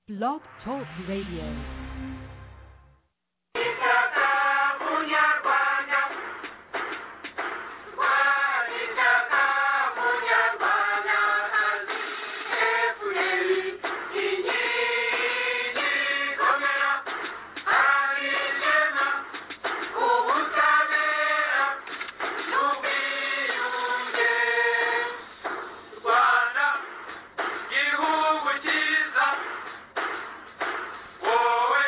Blog Talk Radio. Rwanda, gihugu cyiza wowe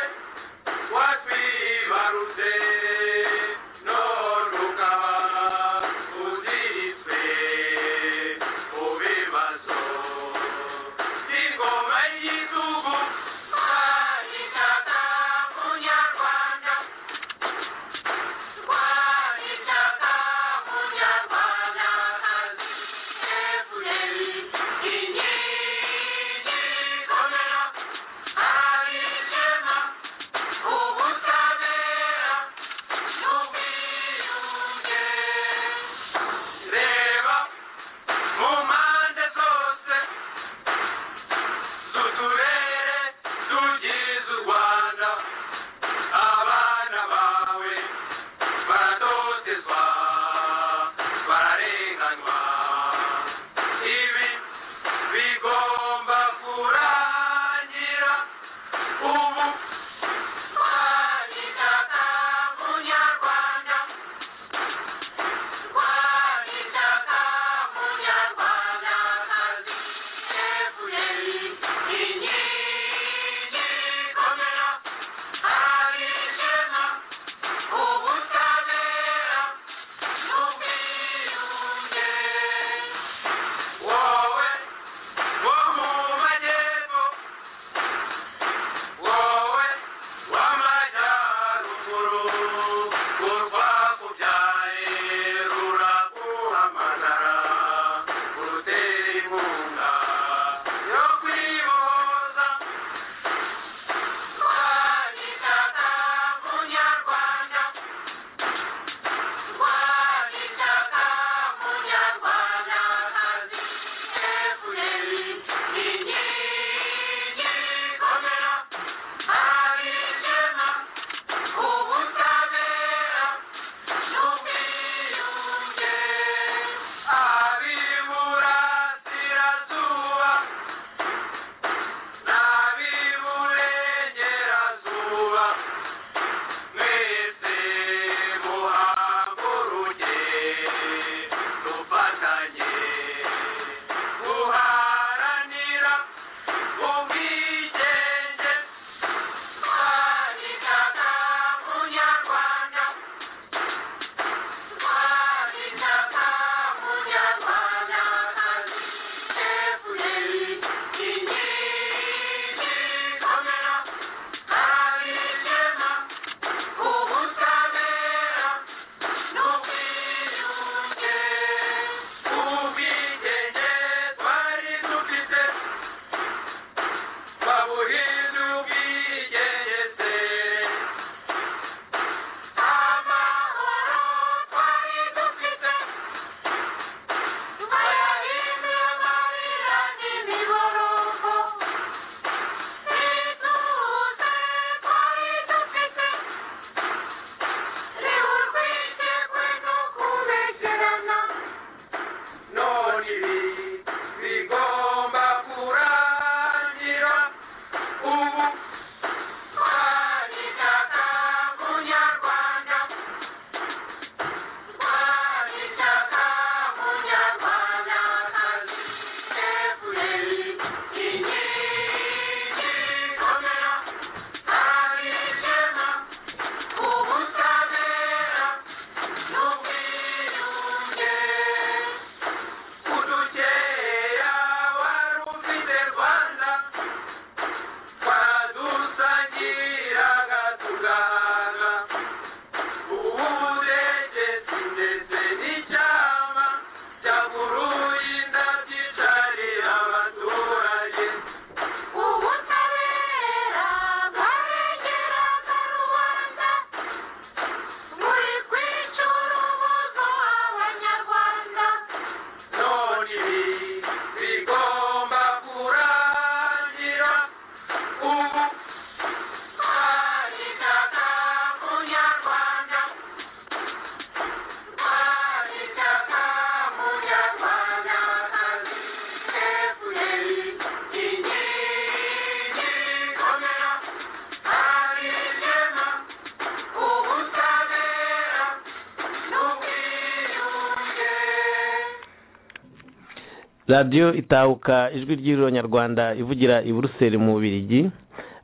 radiyo itahuka ijwi ry'iriro nyarwanda ivugira i buruseli mu bubirigi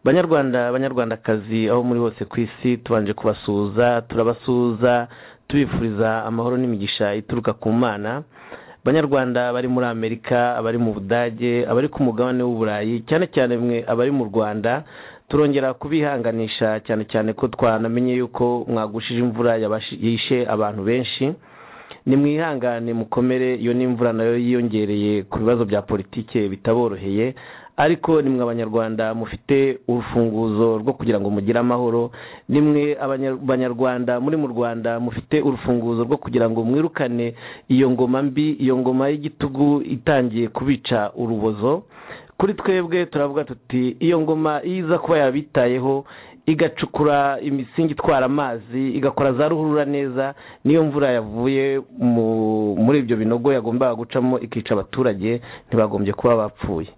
banyarwanda banyarwandakazi aho muri hose ku isi tubanje kubasuhuza turabasuhuza tubifuriza amahoro n'imigisha ituruka ku mana banyarwanda bari muri amerika abari mu budage abari ku mugabane w'uburayi cyane cyane mwe abari mu rwanda turongera kubihanganisha cyane cyane ko twanamenye yuko mwagushije imvura yabashi- yishe abantu benshi ni mwihangane mukomere iyo n'imvura nayo yiyongereye ku bibazo bya politike bitaboroheye ariko ni mwe abanyarwanda mufite urufunguzo rwo kugira ngo mugire amahoro ni mwe abanya- abanyarwanda muri mu rwanda mufite urufunguzo rwo kugira ngo mwirukane iyo ngoma mbi iyo ngoma y'igitugu itangiye kubica urubozo kuri twebwe turavuga tuti iyo ngoma iyo iza kuba yabitayeho igacukura imisingi itwara amazi igakora za ruhurura neza niyo mvura yavuye mu- muri ibyo binogo yagombaga gucamo ikica abaturage ntibagombye kuba bapfuye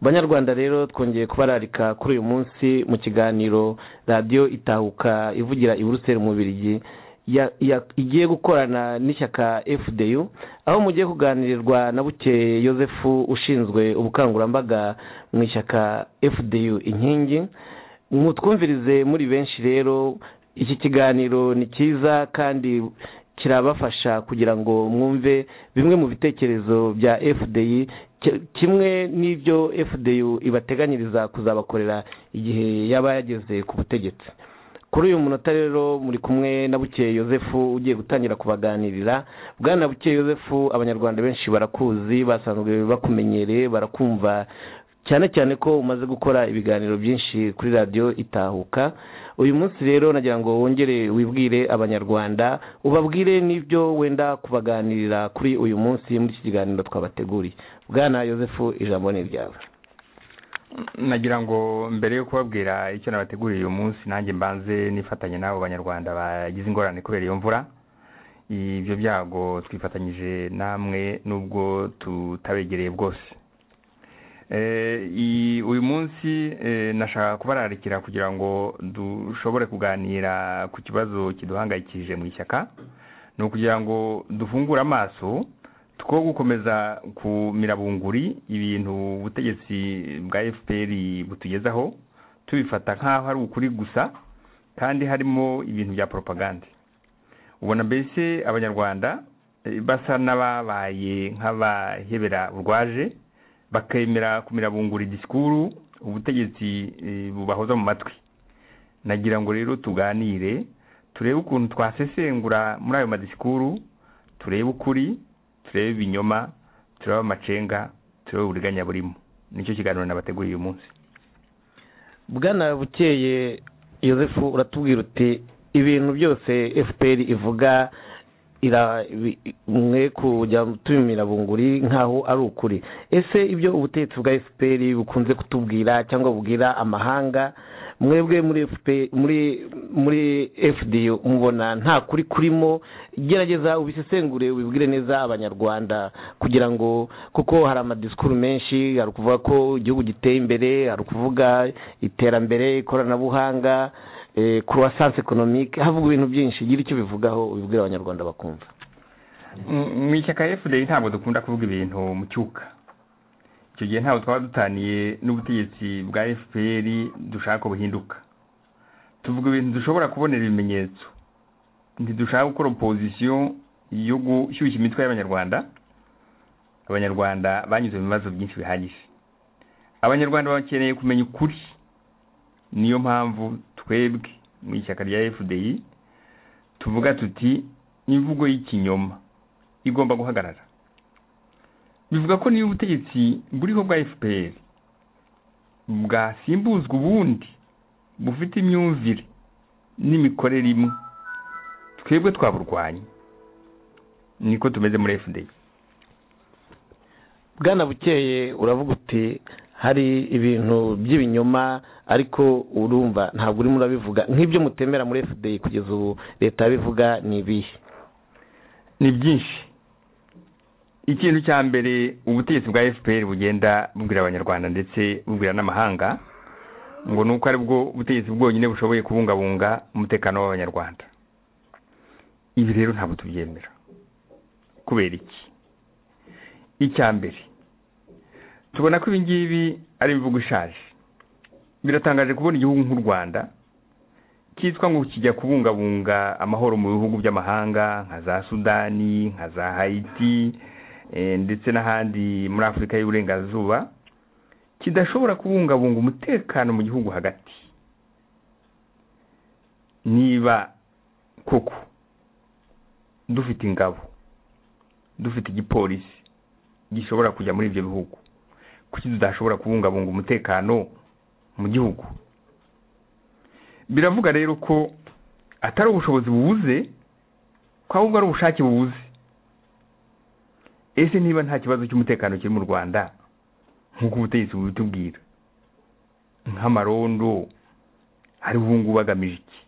banyarwanda rero twongeye kubararika kuri uyu munsi mu kiganiro radiyo itahuka ivugira i buruseli mu Bubiligi, ya- ya- igiye gukorana n'ishyaka fdu aho mugiye kuganirirwa na bukeye yosefu ushinzwe ubukangurambaga mu ishyaka fdu inkingi mutwumvirize muri benshi rero iki kiganiro ni cyiza kandi kirabafasha kugira ngo mwumve bimwe mu bitekerezo bya fdi ki- kimwe n'ibyo fdu ibateganyiriza kuzabakorera igihe yaba yageze ku butegetsi kuri uyu munota rero muri kumwe na bukeye yosefu ugiye gutangira kubaganirira bwana bukeye yosefu abanyarwanda benshi barakuzi basanzwe bakumenyereye barakumva cyane cyane ko umaze gukora ibiganiro byinshi kuri radiyo itahuka uyu munsi rero nagira ngo wongere wibwire abanyarwanda ubabwire n'ibyo wenda kubaganirira kuri uyu munsi muri iki kiganiro twabateguriye bwana yosefu ijambo ni iryawe nagira ngo mbere yo kubabwira icyo nabateguriye uyu munsi nanjye mbanze nifatanye n'abo banyarwanda bagize ingorane kubera iyo mvura ibyo byago twifatanyije namwe nubwo tutabegereye bwose Eh, i- uyu munsi eh, nashaka kubararikira kugira ngo dushobore kuganira ku kibazo kiduhangayikishije mu ishyaka ni ukugira ngo dufungure amaso two gukomeza ku mirabunguri ibintu ubutegetsi bwa fpr butugezaho tubifata nk'aho ari ukuri gusa kandi harimo ibintu bya propagande ubona mbese abanyarwanda eh, basa n'ababaye nk'abahebera rwaje bakemera kumirabungura disikuru ubutegetsi eh, bubahoza mu matwi nagira ngo rero tuganire turebe ukuntu twasesengura muri ayo madisikuru turebe ukuri turebe ibinyoma turebe amacenga turebe uburiganya burimo nicyo kiganiro nabateguriye uyu munsi bwana bukeye yosefu uratubwira uti ibintu byose fpr ivuga ira- bi- mwe kujya tubimira bunguri nk'aho ari ukuri ese ibyo ubutegetsi bwa fpr bukunze kutubwira cyangwa bubwira amahanga mwebwe muri FP- muri muri fdu mubona nta kuri kurimo gerageza ubisesengure ubibwire neza abanyarwanda kugira ngo kuko hari amadisikuru menshi hari ukuvuga ko igihugu giteye imbere hari ukuvuga iterambere ikoranabuhanga eh, croissance economique havuga ibintu byinshi gira icyo bivugaho ubibwire abanyarwanda bakumva mu ishyaka fda ntabwo dukunda kuvuga ibintu mu cyuka icyo gihe ntabwo twaba dutaniye n'ubutegetsi bwa fpr dushaka buhinduka tuvuga ibintu dushobora kubonera ibimenyetso ntidushaka gukora opozisiyo yo gushyushya imitwe y'abanyarwanda abanyarwanda banyuze mu bibazo byinshi bihagije abanyarwanda bakeneye kumenya ukuri niyo mpamvu twebwe mu ishyaka rya fdi tuvuga tuti imvugo y'ikinyoma igomba guhagarara bivuga ko niba ubutegetsi buriho bwa fpr bwasimbuzwa ubundi bufite imyumvire n'imikorere imwe twebwe twaburwanya niko tumeze muri fda bwana bukeye uravuga uti hari ibintu by'ibinyoma ariko urumva ntabwo urimo urabivuga nk'ibyo mutemera muri fda kugeza ubu leta yabivuga ni ibihe ni byinshi ikintu cya mbere ubutegetsi bwa fpr bugenda bubwira abanyarwanda ndetse bubwira n'amahanga ngo ni uko ari bwo butegetsi bwonyine bushoboye kubungabunga umutekano w'abanyarwanda ibi rero ntabwo tubyemera kubera iki icya mbere tubona ko ibi ngibi ari imvugo ishaje biratangaje kubona igihugu nk'u rwanda cyitwa ngo kijya kubungabunga amahoro mu bihugu by'amahanga nka za sudani nka za hayiti ndetse n'ahandi muri afurika y'uburengerazuba kidashobora kubungabunga umutekano mu gihugu hagati niba koko dufite ingabo dufite igipolisi gishobora kujya muri ibyo bihugu kuki tudashobora kubungabunga umutekano mu gihugu biravuga rero ko atari ubushobozi bubuze ko ahubwo ari ubushake bubuze ese niba nta kibazo cy'umutekano kiri mu rwanda nk'uko ubutegetsi bubitubwira nk'amarondo ari ngubu agamije iki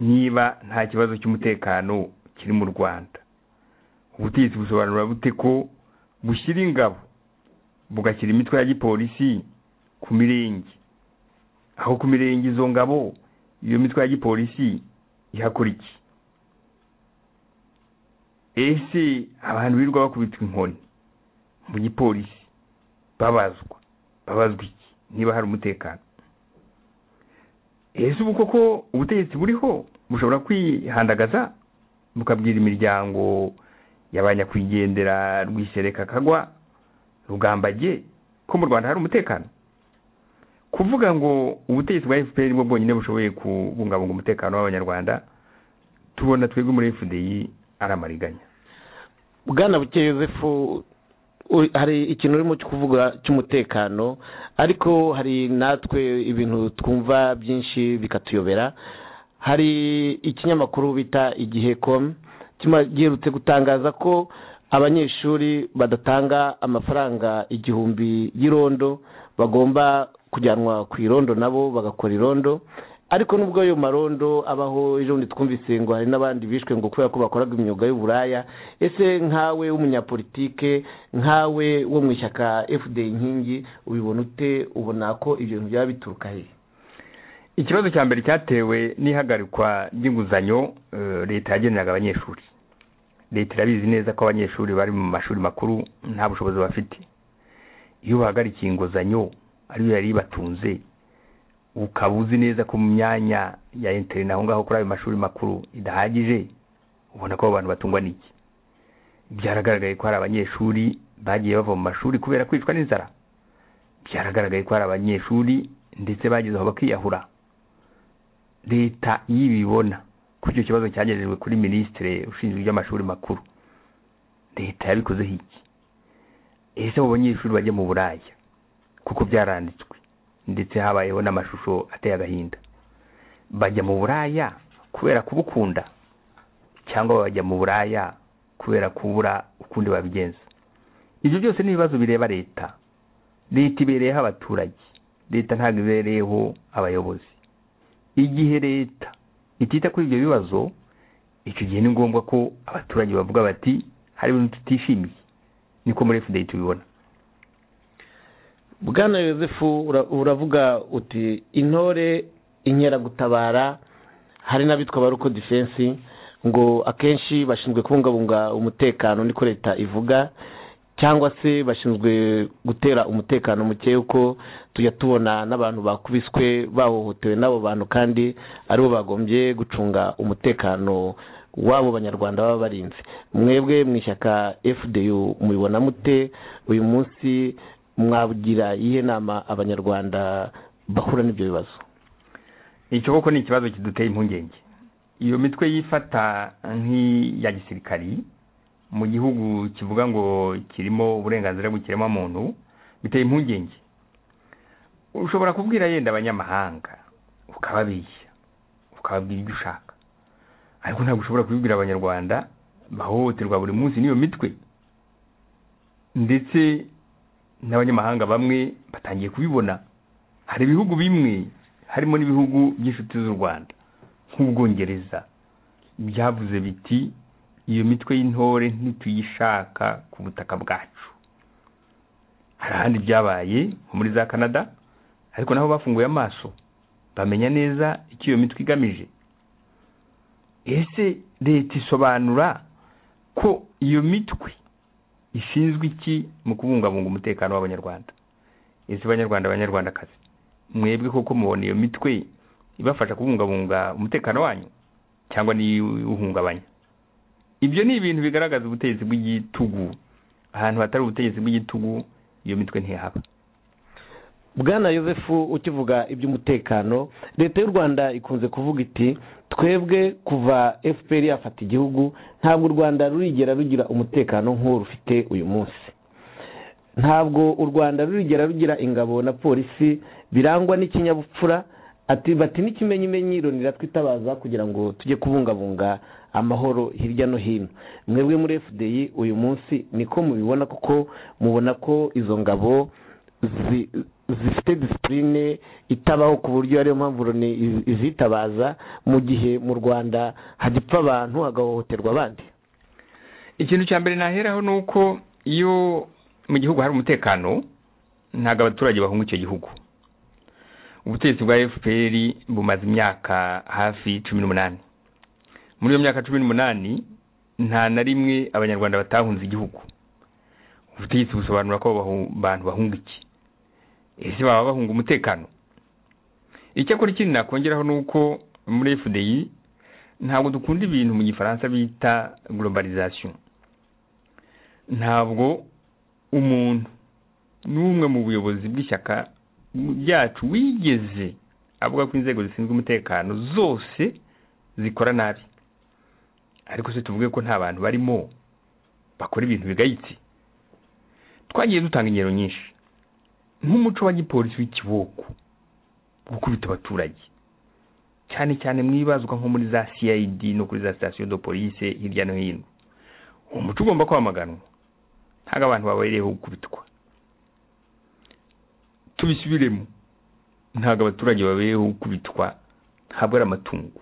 niba nta kibazo cy'umutekano kiri mu rwanda ubutegetsi busobanura bute ko bushyira ingabo bugashyira imitwe ya gipolisi ku mirenge aho ku mirenge izo ngabo iyo mitwe ya gipolisi ihakora iki ese abantu birirwa bakubitwa inkoni mu gipolisi babazwa babazwa iki niba hari umutekano ese ubu koko ubutegetsi buriho bushobora kwihandagaza bukabwira imiryango y'abanyakwigendera rwisereka kagwa rugambage ko mu rwanda hari umutekano kuvuga ngo ubutegetsi bwa fpr bwo bwonyine bushoboye kubungabunga umutekano w'abanyarwanda tubona twebwe muri fdi ari amariganya bwana buke yosefu hari ikintu urimo kuvuga cy'umutekano ariko hari natwe ibintu twumva byinshi bikatuyobera hari ikinyamakuru bita igihe komu giherutse gutangaza ko abanyeshuri badatanga amafaranga igihumbi y'irondo bagomba kujyanwa ku irondo nabo bagakora irondo ariko nubwo ayo marondo abaho ejo bundi twumvise ngo hari n'abandi bishwe ngo kubera ko bakoraga imyuga y'uburaya ese nkawe w'umunyapolitike nkawe wo mu ishyaka fda inkingi ubibona ute ubona ko ibyo bintu byaba bituruka he ikibazo cya mbere cyatewe n'ihagarikwa ry'inguzanyo leta yageneraga abanyeshuri leta irabizi neza ko abanyeshuri bari mu mashuri makuru nta bushobozi bafite iyo bahagarikiye inguzanyo ariyo yari ibatunze ukaba uzi neza ko mu myanya ya interineti aho ngaho kuri ayo mashuri makuru idahagije ubona ko abo bantu batungwa n'iki byaragaragaye ko hari abanyeshuri bagiye bava mu mashuri kubera kwicwa n'inzara byaragaragaye ko hari abanyeshuri ndetse bageze aho bakiyahura leta iyo ibibona ko icyo kibazo cyagejejwe kuri minisitiri ushinzwe iby'amashuri makuru leta yabikozeho iki ese abo banyeshuri bajya mu buraya kuko byaranditswe ndetse habayeho n'amashusho ateye agahinda bajya mu buraya kubera kubukunda cyangwa bajya mu buraya kubera kubura ukundi babigenza ibyo byose ni ibibazo bireba leta leta ibereyeho abaturage leta ntabwo ibereyeho abayobozi igihe leta itita kuri ibyo bibazo icyo gihe ni ngombwa ko abaturage bavuga bati hari ibintu tutishimiye niko muri fda tubibona bwana yosefu uravuga uti intore inkeragutabara hari n'abitwa baruko defense ngo akenshi bashinzwe kubungabunga umutekano niko leta ivuga cyangwa se bashinzwe gutera umutekano muke uko tujya tubona n'abantu bakubiswe bahohotewe n'abo bantu kandi aribo bagombye gucunga umutekano w'abo banyarwanda baba barinze mwebwe mu ishyaka fdu mubibona mute uyu munsi mwabugira iyihe nama abanyarwanda bahura n'ibyo bibazo icyo koko ni ikibazo kiduteye impungenge iyo mitwe yifata nk'iya gisirikari mu gihugu kivuga ngo kirimo uburenganzira bw'ikirema muntu biteye impungenge ushobora kubwira yenda abanyamahanga ukababeshya ukababwira ibyo ushaka ariko ntabwo ushobora kubibwira abanyarwanda bahohoterwa buri munsi n'iyo mitwe ndetse n'abanyamahanga bamwe batangiye kubibona hari ibihugu bimwe harimo n'ibihugu by'inshuti z'u rwanda nk'ubwongereza byavuze biti iyo mitwe y'intore ntituyishaka ku butaka bwacu hari ahandi byabaye nko muri za canada ariko naho bafunguye amaso bamenya neza icyo iyo mitwe igamije ese leta isobanura ko iyo mitwe ishinzwe iki mu kubungabunga umutekano w'abanyarwanda ese banyarwanda abanyarwandakazi mwebwe koko mubona iyo mitwe ibafasha kubungabunga umutekano wanyu cyangwa n'iwuhungabanya ibyo ni ibintu bigaragaza ubutegetsi bw'igitugu ahantu hatari ubutegetsi bw'igitugu iyo mitwe ntihaba bwana yosefu ukivuga iby'umutekano leta y'u rwanda ikunze kuvuga iti twebwe kuva fpr yafata igihugu ntabwo u rwanda rurigera rugira umutekano nk'uwo rufite uyu munsi ntabwo u rwanda rurigera rugira ingabo na polisi birangwa n'ikinyabupfura ati bati n'ikimenyimenyi ironira twitabaza kugira ngo tujye kubungabunga amahoro hirya no hino mwebwe muri fdi uyu munsi niko mubibona kuko mubona ko izo ngabo zi- zifite disipurine itabaho ku buryo ariyo mpamvu Loni iz- izitabaza mu gihe mu rwanda hagipfa abantu hagahohoterwa abandi ikintu cya mbere naheraho ni uko iyo mu gihugu hari umutekano ntabwo abaturage bahunga icyo gihugu ubutegetsi bwa fpr bumaze imyaka hafi cumi n'umunani muri iyo myaka cumi n'umunani nta na rimwe abanyarwanda batahunze igihugu ubutegetsi busobanura ko bahu- abantu bahunga iki ese baba bahunga umutekano icyakora ikindi nakongeraho ni uko muri fdi ntabwo dukunda ibintu mu gifaransa bita globalization ntabwo umuntu n'umwe mu buyobozi bw'ishyaka ryacu wigeze avuga ko inzego zishinzwe umutekano zose zikora nabi ariko se tuvuge ko nta bantu barimo bakora ibintu bigayitse twagiye dutanga ingero nyinshi nk'umuco wa gipolisi w'ikiboko gukubita abaturage cyane cyane mwibazwa nko muri za CID no kuri za sitasiyo de police hirya no hino umuco ugomba kwamaganwa ntabwo abantu babereyeho gukubitwa tubisubiremo ntabwo abaturage babereyeho gukubitwa ntabwo ari amatungo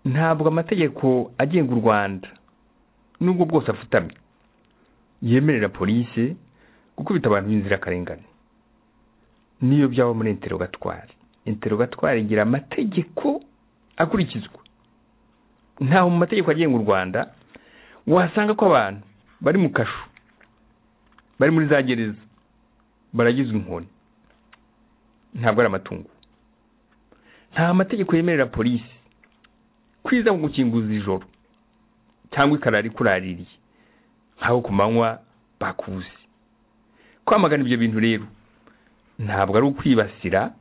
ntabwo amategeko agenga u Rwanda nubwo bwose afutamye yemerera polisi gukubita abantu b'inzirakarengane niyo byaba muri interogatwari interogatwari igira amategeko akurikizwa ntaho mu mategeko agenga u rwanda wasanga ko abantu bari mu kashu bari muri za gereza baragizwe inkoni ntabwo ari amatungo nta mategeko yemerera polisi kwiza mu gukinguza ijoro cyangwa ikarara ikuraririye nk'aho ku manywa bakuzi kwamagana ibyo bintu rero ntabwo ari ukwibasira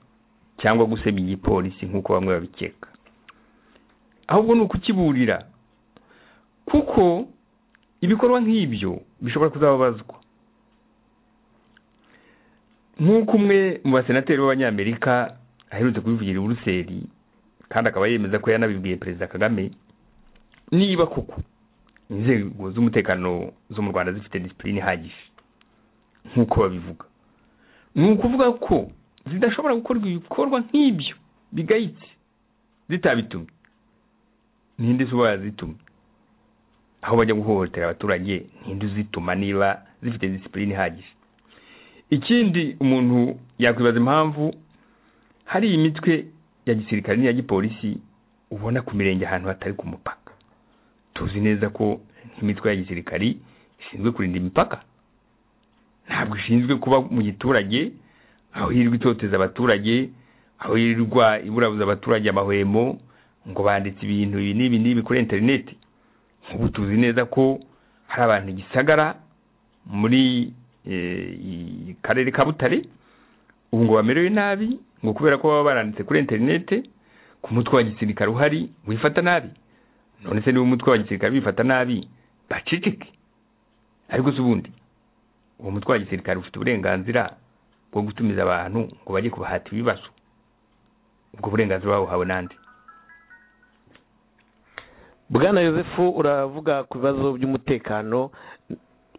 cyangwa gusebya igipolisi nk'uko bamwe babikeka ahubwo ni ukukiburira kuko ibikorwa nk'ibyo bishobora kuzababazwa nk'uko umwe mu basenateri b'abanyamerika aherutse kubivugira i buruseli kandi akaba yemeza ko yanabibwiye perezida kagame niba koko inzego z'umutekano zo mu rwanda zifite disipurine ihagije nk'uko babivuga ni ukuvuga ko zidashobora gukorwa ibikorwa nk'ibyo bigayitse zitabitumye ninde se uba yazitumye aho bajya guhohotera abaturage ninde uzituma niba zifite disipurine ihagije ikindi umuntu yakwibaza impamvu hari iyi mitwe ya gisirikare n'iya gipolisi ubona ku mirenge ahantu hatari ku mupaka tuzi neza ko nk'imitwe ya gisirikare ishinzwe kurinda imipaka ntabwo ishinzwe kuba mu giturage aho yirirwa itoteza abaturage aho yirirwa iburabuza abaturage amahwemo ngo banditse ibintu ibi n'ibi n'ibi kuri interineti nk'ubu tuzi neza ko hari abantu i gisagara muri eh, i- karere ka butare ubu ngo bamerewe nabi ngo kubera ko baba baranditse kuri interineti ku mutwe wa gisirikare uhari wifata nabi none se niba umutwe wa gisirikare bifata nabi baceceke ariko se ubundi uwo mutwe wa gisirikare ufite uburenganzira bwo gutumiza abantu ngo bajye kubahata ibibazo ubwo burenganzira babuhawe nande bwana yosefu uravuga ku bibazo by'umutekano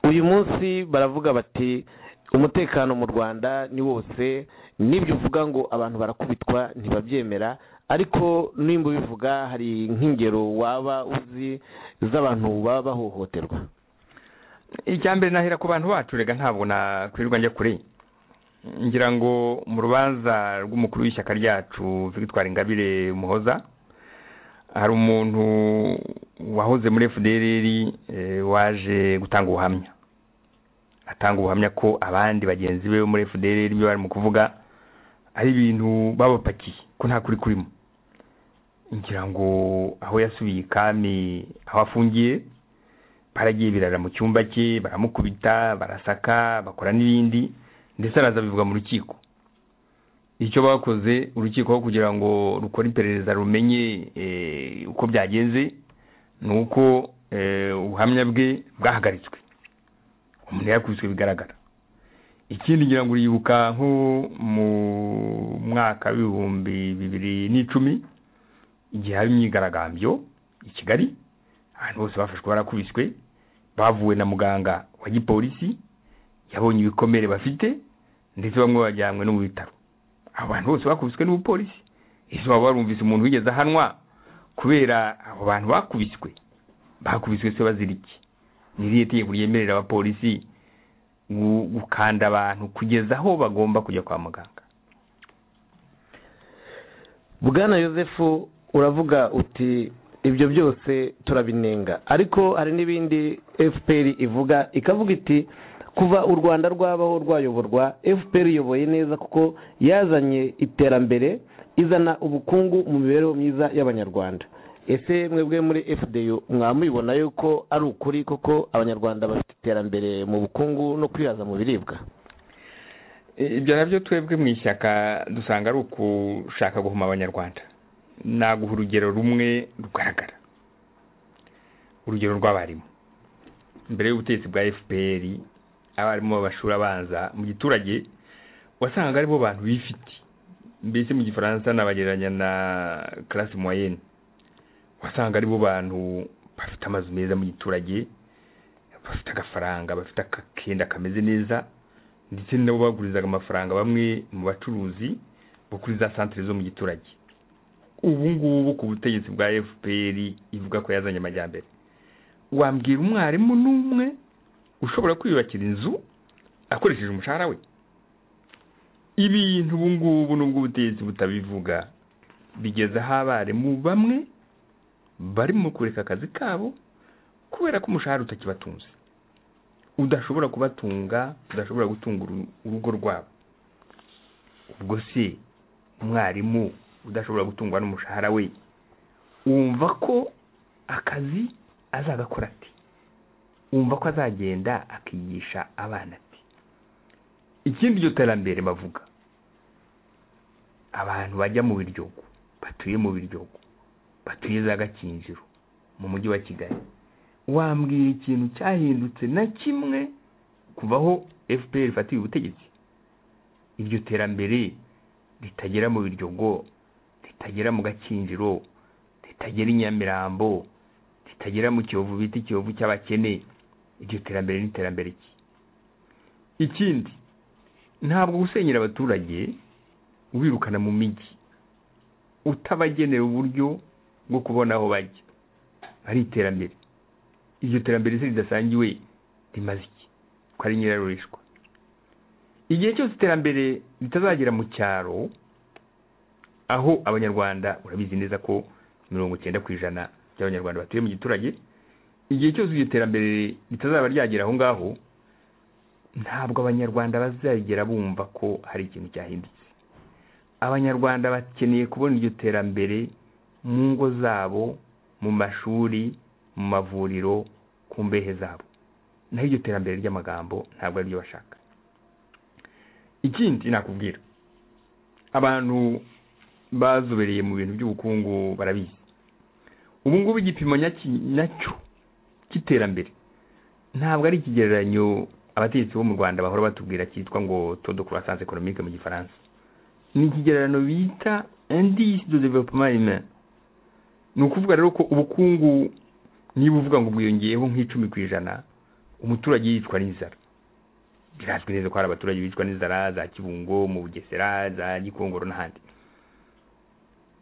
uyu munsi baravuga bati umutekano mu rwanda ni wose n'ibyo uvuga ngo abantu barakubitwa ntibabyemera ariko nimba ubivuga hari nk'ingero waba uzi z'abantu baba bahohoterwa icya mbere nahera ku bantu bacu rega ntabwo nakwirirwa njya kure ngira ngo mu rubanza rw'umukuru w'ishyaka ryacu victoire ingabire muhoza hari umuntu wahoze muri fdr waje gutanga ubuhamya atanga ubuhamya ko abandi bagenzi be bo muri fdr ibyo bari mu kuvuga ari ibintu babapakiye ko nta kuri kurimo ngira ngo aho yasubiye ikami aho afungiye baragiye birara mu cyumba cye baramukubita barasaka bakora n'ibindi ndetse araza bivuga mu rukiko icyo bakoze urukiko kugira ngo rukore iperereza rumenye uko byagenze ni uko ubuhamya bwe bwahagaritswe umuntu yakubiswe bigaragara ikindi ngira ngo uribuka nko mu mwaka w'ibihumbi bibiri n'icumi igihe haba imyigaragambyo i kigali ahantu hose bafashwe barakubiswe bavuwe na muganga wa gipolisi yabonye ibikomere bafite ndetse bamwe bajyanywe no mu bitaro abantu bose bakubiswe n'ubupolisi ese waba warumvise umuntu wigeze ahanwa kubera abo bantu bakubiswe bakubiswe se bazira iki ni irihe tegeko ryemerera abapolisi gukanda abantu kugeza aho bagomba kujya kwa muganga bwana yosefu uravuga uti ibyo byose turabinenga ariko hari n'ibindi fpr ivuga ikavuga iti kuva u rwanda rwabaho rwayoborwa fpr iyoboye neza kuko yazanye iterambere izana ubukungu mu mibereho myiza y'abanyarwanda ese mwebwe muri fdu mwamubibona yuko ari ukuri kuko abanyarwanda bafite iterambere mu bukungu no kwihaza mu biribwa ibyo nabyo twebwe mu ishyaka dusanga ari ukushaka guhuma abanyarwanda naguha urugero rumwe rugaragara urugero rw'abarimu mbere y'ubutegetsi bwa fpr abarimu b'amashuri abanza mu giturage wasangaga aribo bantu bifite mbese mu gifaransa nabagereranya na karasi moyenne wasanga aribo bantu bafite amazu meza mu giturage bafite agafaranga bafite akakenda kameze neza ndetse nabo bagurizaga amafaranga bamwe mu bacuruzi bo kuri za santire zo mu giturage ubu ngubu ku butegetsi bwa fpr ivuga ko yazanye amajyambere wambwira umwarimu n'umwe ushobora kwiyubakira inzu akoresheje umushahara we ibintu ubu ngubu nubwo ubutegetsi butabivuga bigeze aho abarimu bamwe barimo kureka akazi kabo kubera ko umushahara utakibatunze udashobora kubatunga udashobora gutunga urugo rwabo ubwo se umwarimu udashobora gutungwa n'umushahara we wumva ko akazi azagakora ati wumva ko azagenda akigisha abana ati ikindi iryo terambere bavuga abantu bajya mu biryogo batuye mu biryogo batuye za gakinjiro mu mujyi wa kigali wambwira ikintu cyahindutse na kimwe kuvaho fpr ifatiye ubutegetsi iryo terambere ritagera mu biryogo ritagera mu gakinjiro ritagera i nyamirambo ritagera mu kiyovu bita ikiyovu cy'abakene iryo terambere n'iterambere ki ikindi ntabwo gusenyera abaturage ubirukana mu mijyi utabagenera uburyo bwo kubona aho bajya ari iterambere iryo terambere se ridasangiwe rimaze iki ko ari nyirarurishwa igihe cyose iterambere ritazagera mu cyaro aho abanyarwanda urabizi neza ko mirongo icyenda ku ijana by'abanyarwanda batuye mu giturage igihe cyose iryo terambere ritazaba ryagera aho ngaho ntabwo abanyarwanda bazagera bumva ko hari ikintu cyahindutse abanyarwanda bakeneye kubona iryo terambere mu ngo zabo mu mashuri mu mavuriro ku mbehe zabo naho iryo terambere ry'amagambo ntabwo ariryo bashaka ikindi nakubwira abantu bazobereye mu bintu by'ubukungu barabizi ubu ngubu igipimo nyacyo cy'iterambere ntabwo ari ikigereranyo abategetsi bo mu rwanda bahora batubwira cyitwa ngo todo croissance economique mu gifaransa ni ikigereranyo bita indice de développement humain ni ukuvuga rero ko ubukungu niba uvuga ngo bwiyongeyeho nk'icumi ku ijana umuturage yicwa n'inzara birazwi neza ko hari abaturage bicwa n'inzara za kibungo mu bugesera za gikongoro n'ahandi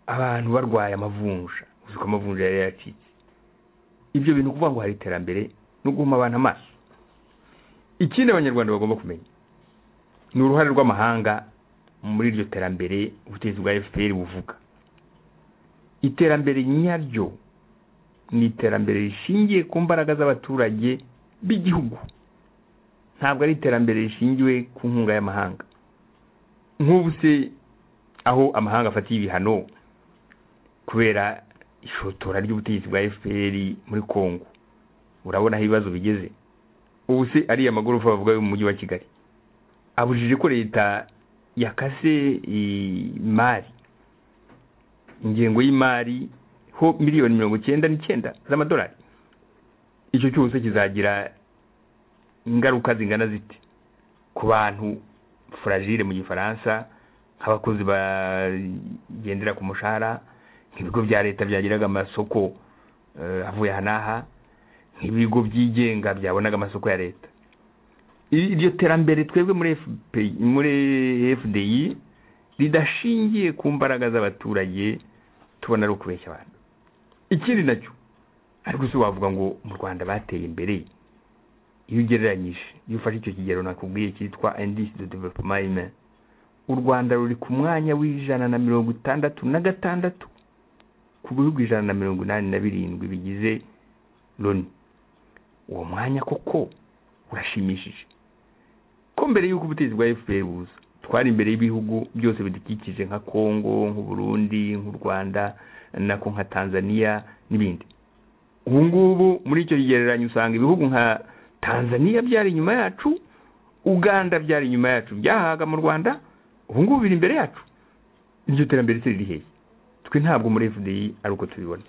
abantu barwaye amavunja uzi ko amavunja yari yacitse ibyo bintu kuvuga ngo hari iterambere no guhuma abantu amaso ikindi abanyarwanda bagomba kumenya ni uruhare rw'amahanga muri iryo terambere ubutegetsi bwa fpr buvuga iterambere nyaryo ni iterambere rishingiye ku mbaraga z'abaturage b'igihugu ntabwo ari iterambere rishingiwe ku nkunga y'amahanga nk'ubu se aho amahanga afatiye ibihano kubera ishotora ry'ubutegetsi bwa fpr muri congo urabona aho ibibazo bigeze ubu se ariya magorofa bavuga yo mu mujyi wa kigali abujije ko leta yakase imari ingengo y'imari ho miliyoni mirongo icyenda n'icyenda z'amadolari icyo cyose kizagira ingaruka zingana zite ku bantu furagire mu gifaransa nk'abakozi bagendera ku mushahara nk'ibigo bya leta byagiraga amasoko avuye aha n'aha nk'ibigo byigenga byabonaga amasoko ya leta iryo terambere twebwe muri FPI muri fdi ridashingiye ku mbaraga z'abaturage tubona ari ukubeshya abantu ikindi nacyo ariko si wavuga ngo mu rwanda bateye imbere iyo ugereranyije iyo ufashe icyo kigero nakubwiye cyitwa indisi de developement humain u rwanda ruri ku mwanya w'ijana na mirongo itandatu na gatandatu ku bihugu ijana na mirongo inani na birindwi bigize loni uwo mwanya koko urashimishije ko mbere y'uko ubutegetsi bwa fpr buza twari imbere y'ibihugu byose bidukikije nka congo nk'uburundi nk'u rwanda nako nka tanzania n'ibindi ubu ngubu muri icyo kigereranyo usanga ibihugu nka tanzania byari inyuma yacu uganda byari inyuma yacu byahaga mu rwanda ubu ngubu biri imbere yacu iryo terambere se riri hehe twe ntabwo muri fdi ari uko tubibona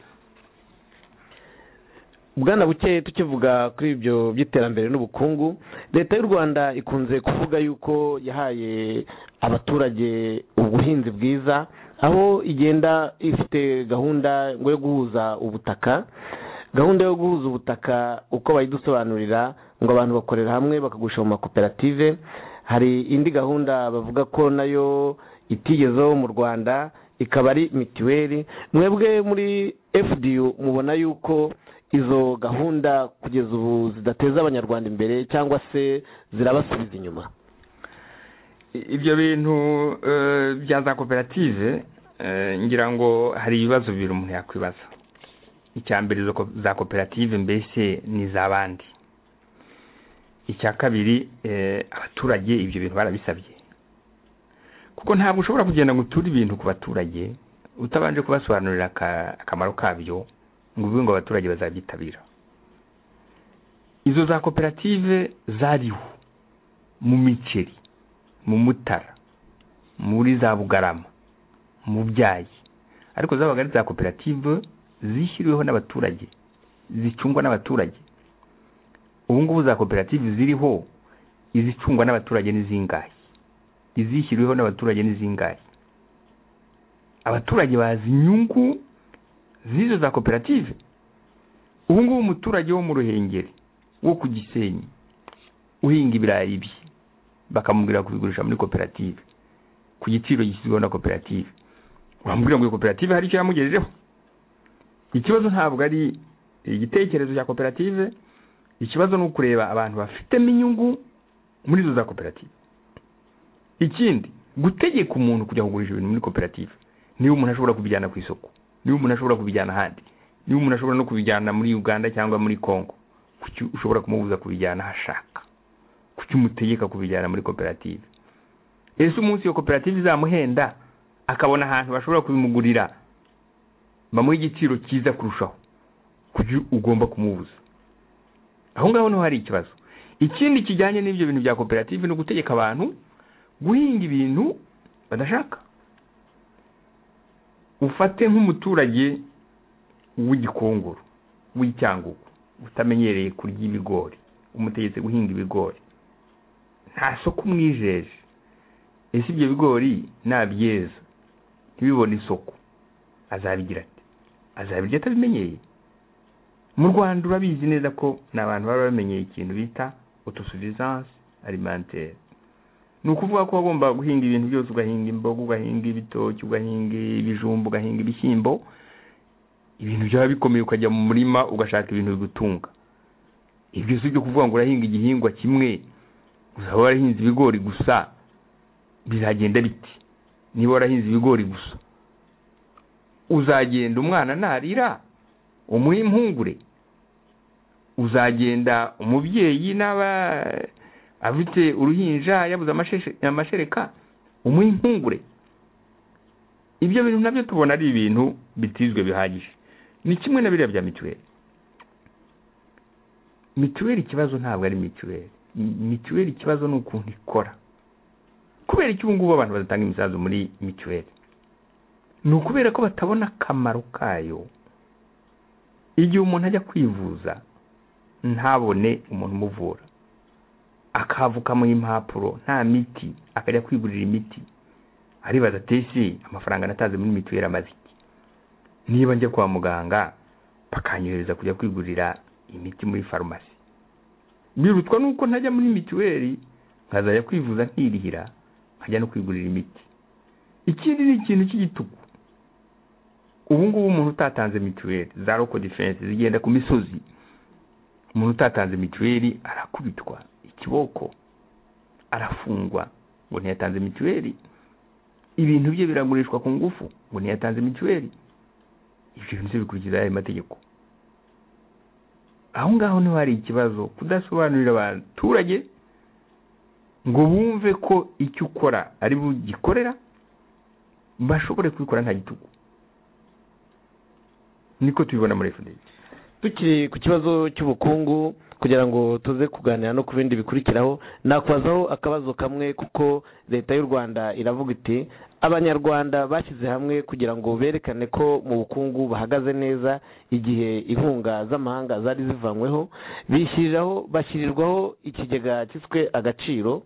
bwana buke tukivuga kuri ibyo by'iterambere n'ubukungu leta y'u rwanda ikunze kuvuga yuko yahaye abaturage ubuhinzi bwiza aho igenda ifite gahunda ngo yo guhuza ubutaka gahunda yo guhuza ubutaka uko bayidusobanurira ngo abantu bakorera hamwe bakagurisha mu makoperative hari indi gahunda bavuga ko nayo itigezeho mu rwanda ikaba ari mitiweli mwebwe muri fdu mubona yuko izo gahunda kugeza ubu zidateza abanyarwanda imbere cyangwa se zirabasubiza inyuma ibyo bintu bya za koperative ngira ngo hari ibibazo bibiri umuntu yakwibaza icya mbere za koperative mbese ni iz'abandi icya kabiri abaturage ibyo bintu barabisabye kuko ntabwo ushobora kugenda ngo uture ibintu ku baturage utabanje kubasobanurira akamaro kabyo ngo uvuge ngo abaturage bazabyitabira izo za koperative zariho mu miceri mu mutara muri za bugarama mu byayi ariko zabaga ari za koperative zishyiriweho n'abaturage zicungwa n'abaturage ubu ngubu za koperative ziriho izicungwa n'abaturage n'izingahe izishyiriweho n'abaturage n'izingahe abaturage bazi inyungu z'izo za koperative ubu ngubu umuturage wo mu ruhengeri wo ku gisenyi uhinga ibirayi bye bakamubwira kubigurisha muri koperative ku giciro gishyizweho na koperative uramubwira ngo iyo koperative hari icyo yamugejejeho ikibazo ntabwo ari igitekerezo cya koperative ikibazo ni ukureba abantu bafitemo inyungu muri izo za koperative ikindi gutegeka umuntu kujya kugurisha ibintu muri koperative niba umuntu ashobora kubijyana ku isoko niba umuntu ashobora kubijyana ahandi niba umuntu ashobora no kubijyana muri uganda cyangwa muri congo kuki ushobora kumubuza kubijyana aho ashaka kuki umutegeka kubijyana muri koperative ese umunsi iyo koperative izamuhenda akabona ahantu bashobora kubimugurira bamuha igiciro cyiza kurushaho kuki ugomba kumubuza aho ngaho niho hari ikibazo ikindi kijyanye n'ibyo bintu bya koperative ni ugutegeka abantu guhinga ibintu badashaka ufate nk'umuturage w'igikongoro w'icyangugu utamenyereye kurya ibigori umutegetse guhinga ibigori nta soko umwijeje ese ibyo bigori nabyeza ntibibone isoko azabigira ati azabirya atabimenyeye mu rwanda urabizi neza ko ni abantu baba bamenyeye ikintu bita otosuvisanse alimentere ni ukuvuga ko wagomba guhinga ibintu byose ugahinga imboga ugahinga ibitoki ugahinga ibijumba ugahinga ibishyimbo ibintu byaba bikomeye ukajya mu murima ugashaka ibintu bigutunga ibyo si ibyo kuvuga ngo urahinga igihingwa kimwe uzaba warahinze ibigori gusa bizagenda biti niba warahinze ibigori gusa uzagenda umwana narira umuhe impungure uzagenda umubyeyi n'aba afite uruhinja yabuze amasheshe- amashereka umuhe impungure ibyo bintu nabyo tubona ari ibintu bitizwe bihagije ni kimwe na biriya bya mituweli mituweli ikibazo ntabwo ari mituweli mituweli ikibazo ni ukuntu ikora kubera iki ubu ngubu abantu badatanga imisanzu muri mituweli ni ukubera ko batabona akamaro kayo igihe umuntu ajya kwivuza ntabone umuntu umuvura akavuka mu impapuro nta miti akajya kwigurira imiti aribaza ati ese amafaranga nataze muri mituweli amaze iki niba njya kwa muganga bakanyohereza kujya kwigurira imiti muri farumasi birutswa n'uko ntajya muri mituweli nkazajya kwivuza nkirihira nkajya no kwigurira imiti ikindi ni ikintu cy'igitugu ubu ngubu umuntu utatanze mituweli za roko defense zigenda ku misozi umuntu utatanze mituweli arakubitwa ikiboko arafungwa ngo ntiyatanze mituweli ibintu bye biragurishwa ku ngufu ngo ntiyatanze mituweli ibyo bintu byo bikurikiza aya mategeko aho ngaho niho hari ikibazo kudasobanurira abaturage ngo bumve ko icyo ukora ari bugikorera bashobore kubikora nta gitugu niko tubibona muri fdc tukiri ku kibazo cy'ubukungu kugira ngo tuze kuganira no ku bindi bikurikiraho nakubazaho akabazo kamwe kuko leta y'u rwanda iravuga iti abanyarwanda bashyize hamwe kugira ngo berekane ko mu bukungu bahagaze neza igihe inkunga z'amahanga zari zivanyweho bishyiriraho bashyirirwaho ikigega cyiswe agaciro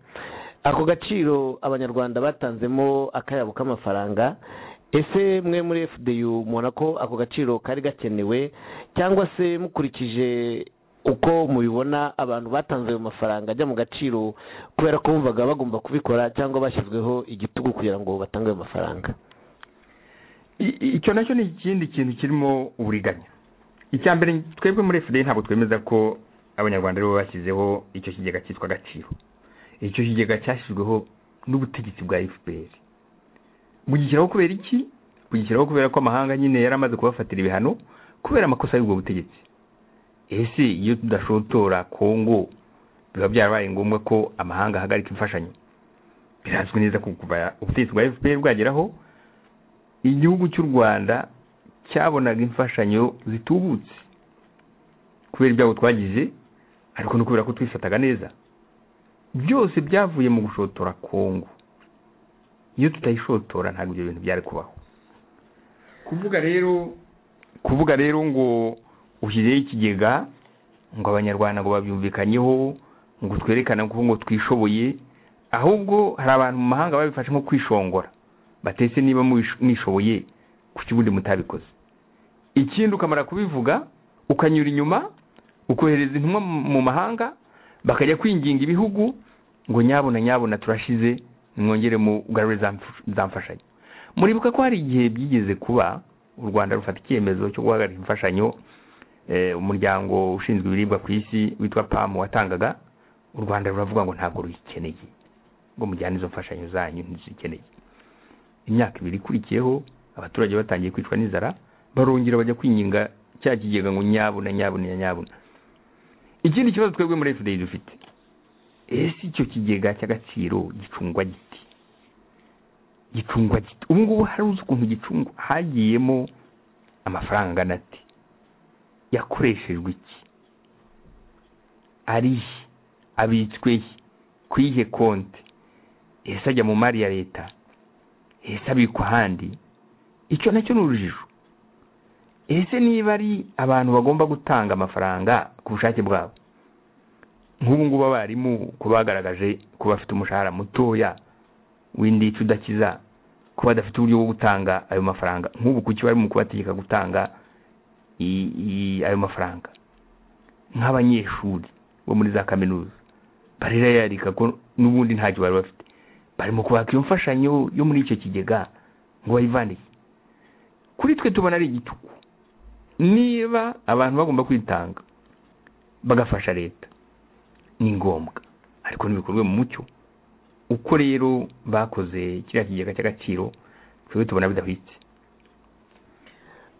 ako gaciro abanyarwanda batanzemo akayabo k'amafaranga ese mwe muri fdu mubona ko ako gaciro kari gakenewe cyangwa se mukurikije uko mubibona abantu batanze ayo mafaranga ajya mu gaciro kubera ko bumvaga bagomba kubikora cyangwa bashyizweho igitugu kugira ngo batange ayo mafaranga I- i- icyo nacyo ni ikindi kintu kirimo uburiganya icya mbere twebwe muri fda ntabwo twemeza ko abanyarwanda aribo bashyizeho icyo kigega cyitwa agaciro icyo kigega cyashyizweho n'ubutegetsi bwa fpr bugishyiraho kubera iki bugishyiraho kubera ko amahanga nyine yari amaze kubafatira ibihano kubera amakosa y'ubwo butegetsi ese iyo tudashotora kongo biba byarabaye ngombwa ko amahanga ahagarika imfashanyo birazwi neza ko kuva ubutegetsi bwa fpr bwageraho igihugu cy'u rwanda cyabonaga imfashanyo zitubutse kubera ibyago twagize ariko no kubera ko twifataga neza byose byavuye mu gushotora kongo iyo tutayishotora ntabwo ibyo bintu byari kubaho kuvuga rero kuvuga rero ngo ushyizeho ikigega ngo abanyarwanda ngo babyumvikanyeho ngo twerekane ko ngo twishoboye ahubwo hari abantu mu mahanga babifashe nko kwishongora batetse niba mwish- mwishoboye kuki ubundi mutabikoze ikindi ukamara kubivuga ukanyura inyuma ukohereza intumwa mu- mu mahanga bakajya kwinginga ibihugu ngo nyabona nyabona turashize mwongere mugarure za mf- za mfashanyo muribuka ko hari igihe byigeze kuba u rwanda rufata icyemezo cyo guhagarika imfashanyo eh, umuryango ushinzwe ibiribwa ku isi witwa pamu watangaga u rwanda ruravuga ngo ntabwo ruyikeneye ngo mujyane izo mfashanyo zanyu ntizikeneye imyaka ibiri ikurikiyeho abaturage batangiye kwicwa n'inzara barongera bajya kwinginga cya kigega ngo nyabuna nyabuna nyabuna ikindi kibazo twebwe muri fda dufite ese icyo kigega cy'agaciro gicungwa giti gicungwa giti ubu ngubu hari uzi ukuntu gicungwa hagiyemo amafaranga angana ati yakoreshejwe iki arihe abitswe he ku iyihe konti ese ajya mu mari ya leta ese abikwa ahandi icyo nacyo ni urujijo ese niba ari abantu bagomba gutanga amafaranga ku bushake bwabo nk'ubu ngubu abarimu ko bagaragaje ko bafite umushahara mutoya w'indicyo udakiza ko badafite uburyo bwo gutanga ayo mafaranga nk'ubu kuki bari mu kubategeka gutanga i- i- ayo mafaranga nk'abanyeshuri bo muri za kaminuza barerayarika ko n'ubundi ntacyo bari bafite barimo kubaka iyo mfashanyo yo muri icyo kigega ngo bayivaniye kuri twe tubona ari igitugu niba abantu bagomba kwitanga bagafasha leta ni ngombwa ariko ntibikorwe mu mucyo uko rero bakoze kiriya kigega cy'agaciro twebwe tubona bidahwitse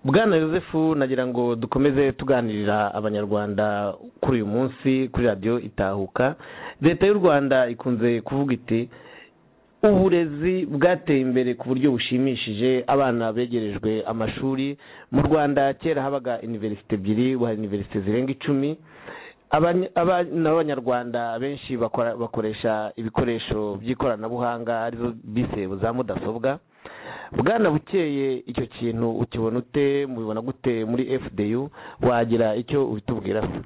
bwana yosefu nagira ngo dukomeze tuganirira abanyarwanda kuri uyu munsi kuri radiyo itahuka leta y'u rwanda ikunze kuvuga iti uburezi bwateye imbere ku buryo bushimishije abana begerejwe amashuri mu rwanda kera habaga iniverisite ebyiri ubu hari iniverisite zirenga icumi abana b'abanyarwanda benshi bakora- bakoresha ibikoresho by'ikoranabuhanga arizo bise za mudasobwa bwana bukeye icyo kintu ukibona ute mubibona gute muri fdu wagira icyo ubitubwiraho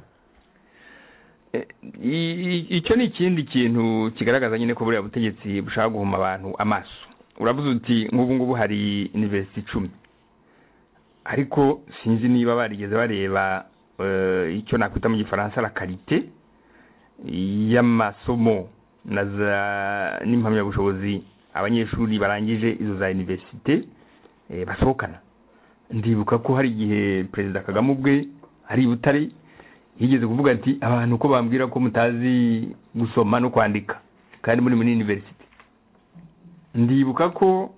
Eh, i- i- icyo ni ikindi kintu kigaragaza nyine ko buriya butegetsi bushaka guhuma abantu amaso uravuze uti nk'ubu ngubu hari iniverisite icumi ariko sinzi niba barigeze bareba eh, icyo nakwita mu gifaransa la karite y'amasomo na za n'impamyabushobozi abanyeshuri barangije izo za iniverisite eh, basohokana ndibuka ko hari igihe perezida kagame ubwe ari i butare yigeze kuvuga ati abantu ko bambwira ko mutazi gusoma no kwandika kandi muri muri iniverisite ndibuka ko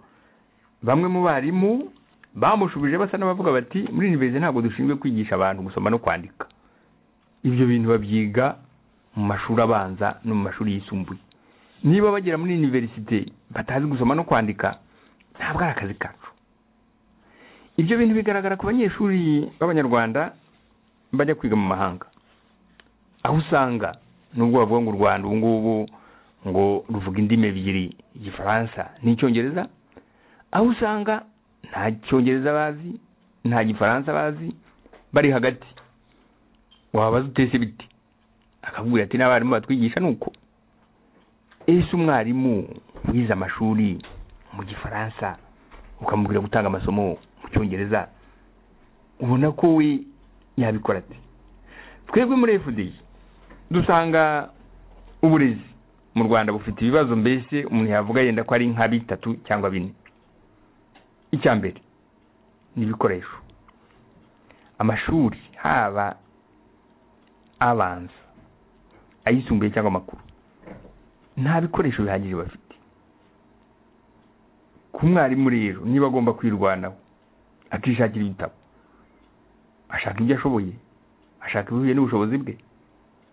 bamwe mu barimu bamushubije basa n'abavuga bati muri iniverisite ntabwo dushinzwe kwigisha abantu gusoma no kwandika ibyo bintu babyiga mu mashuri abanza no mu mashuri yisumbuye niba bagera muri iniverisite batazi gusoma no kwandika ntabwo ari akazi kacu ibyo bintu bigaragara ku banyeshuri b'abanyarwanda bajya kwiga mu mahanga aho usanga nubwo bavuga ngo u rwanda ubu ngubu ngo ruvuga indimi ebyiri igifaransa n'icyongereza aho usanga nta cyongereza bazi nta gifaransa bazi bari hagati wabaza utese biti akakubwira ati n'abarimu batwigisha ni uko ese umwarimu wize amashuri mu gifaransa ukamubwira gutanga amasomo mu cyongereza ubona ko we yabikora ati twebwe muri fdi dusanga uburezi mu rwanda bufite ibibazo mbese umuntu yavuga yenda ko ari nka bitatu cyangwa bine icya mbere ni ibikoresho amashuri haba abanza ayisumbuye cyangwa amakuru nta bikoresho bihagije bafite ku mwarimu rero niba agomba kwirwanaho akishakira ibitabo ashaka ibyo ashoboye ashaka ibihuye n'ubushobozi bwe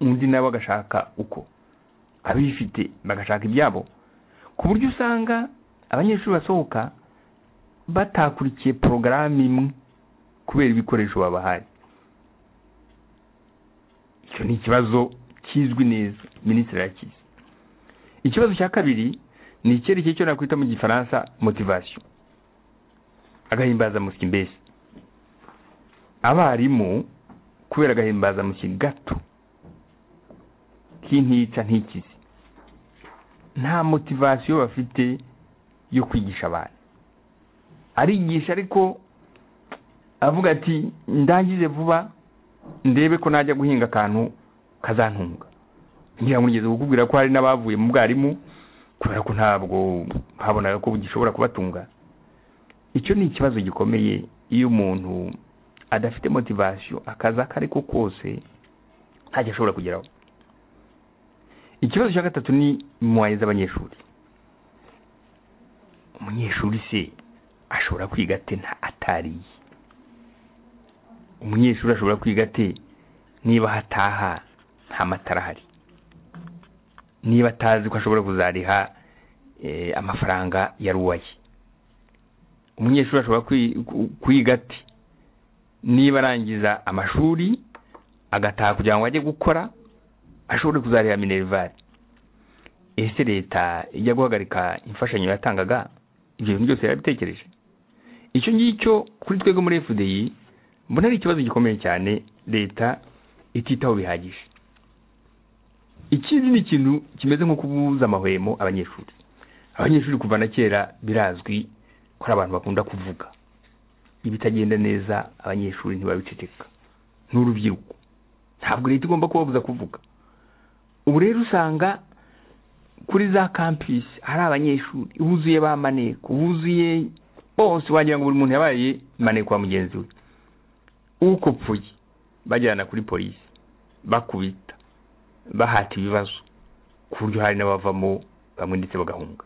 undi nawe agashaka uko abifite bagashaka ibyabo ku buryo usanga abanyeshuri basohoka batakurikiye porogaramu imwe kubera ibikoresho babahaye icyo ni ikibazo kizwi neza minisitiri arakizi ikibazo cya kabiri ni icyerekeye cyo nakwita mu gifaransa motivasiyo agahimbazamusyi mbese abarimu kubera agahimbazamusyi gato k'intica ntikizi nta motivasiyo bafite yo kwigisha abantu arigisha ariko avuga ati ndangize vuba ndebe ko najya guhinga akantu kazantunga ngira ngo nigeze kukubwira ko hari n'abavuye mu bwarimu kubera ko ntabwo babonaga ko gishobora kubatunga icyo ni ikibazo gikomeye iyo umuntu adafite motivasiyo akazi ako ari ko kose ntacyo ashobora kugeraho ikibazo cya gatatu ni muwaye z'abanyeshuri umunyeshuri se ashobora kwiga ate nta atariye umunyeshuri ashobora kwiga ate niba hataha nta matara ahari niba atazi ko ashobora kuzariha eh, amafaranga ya ruwaye umunyeshuri ashobora kwi- ku- kwiga ati niba arangiza amashuri agataha kugira ngo ajye gukora ashobore kuzarira minerivare ese leta ijya guhagarika imfashanyo yatangaga ibyo bintu byose yarabitekereje icyo ngicyo kuri twebwe muri fdi mbona ari ikibazo gikomeye cyane leta ititaho bihagije ikindi ni ikintu kimeze nko kubuza amahwemo abanyeshuri abanyeshuri kuva na kera birazwi ko ari abantu bakunda kuvuga ibitagenda neza abanyeshuri ntibabiceceka n'urubyiruko ntabwo leta igomba kubabuza kuvuga ubu rero usanga kuri za kampisi hari abanyeshuri buzuye ba maneko buzuye bose wagira ngo buri muntu yabaye maneko wa mugenzi we uko upfuye bajyana kuri polisi bakubita bahata ibibazo ku buryo hari n'abavamo bamwe ndetse bagahunga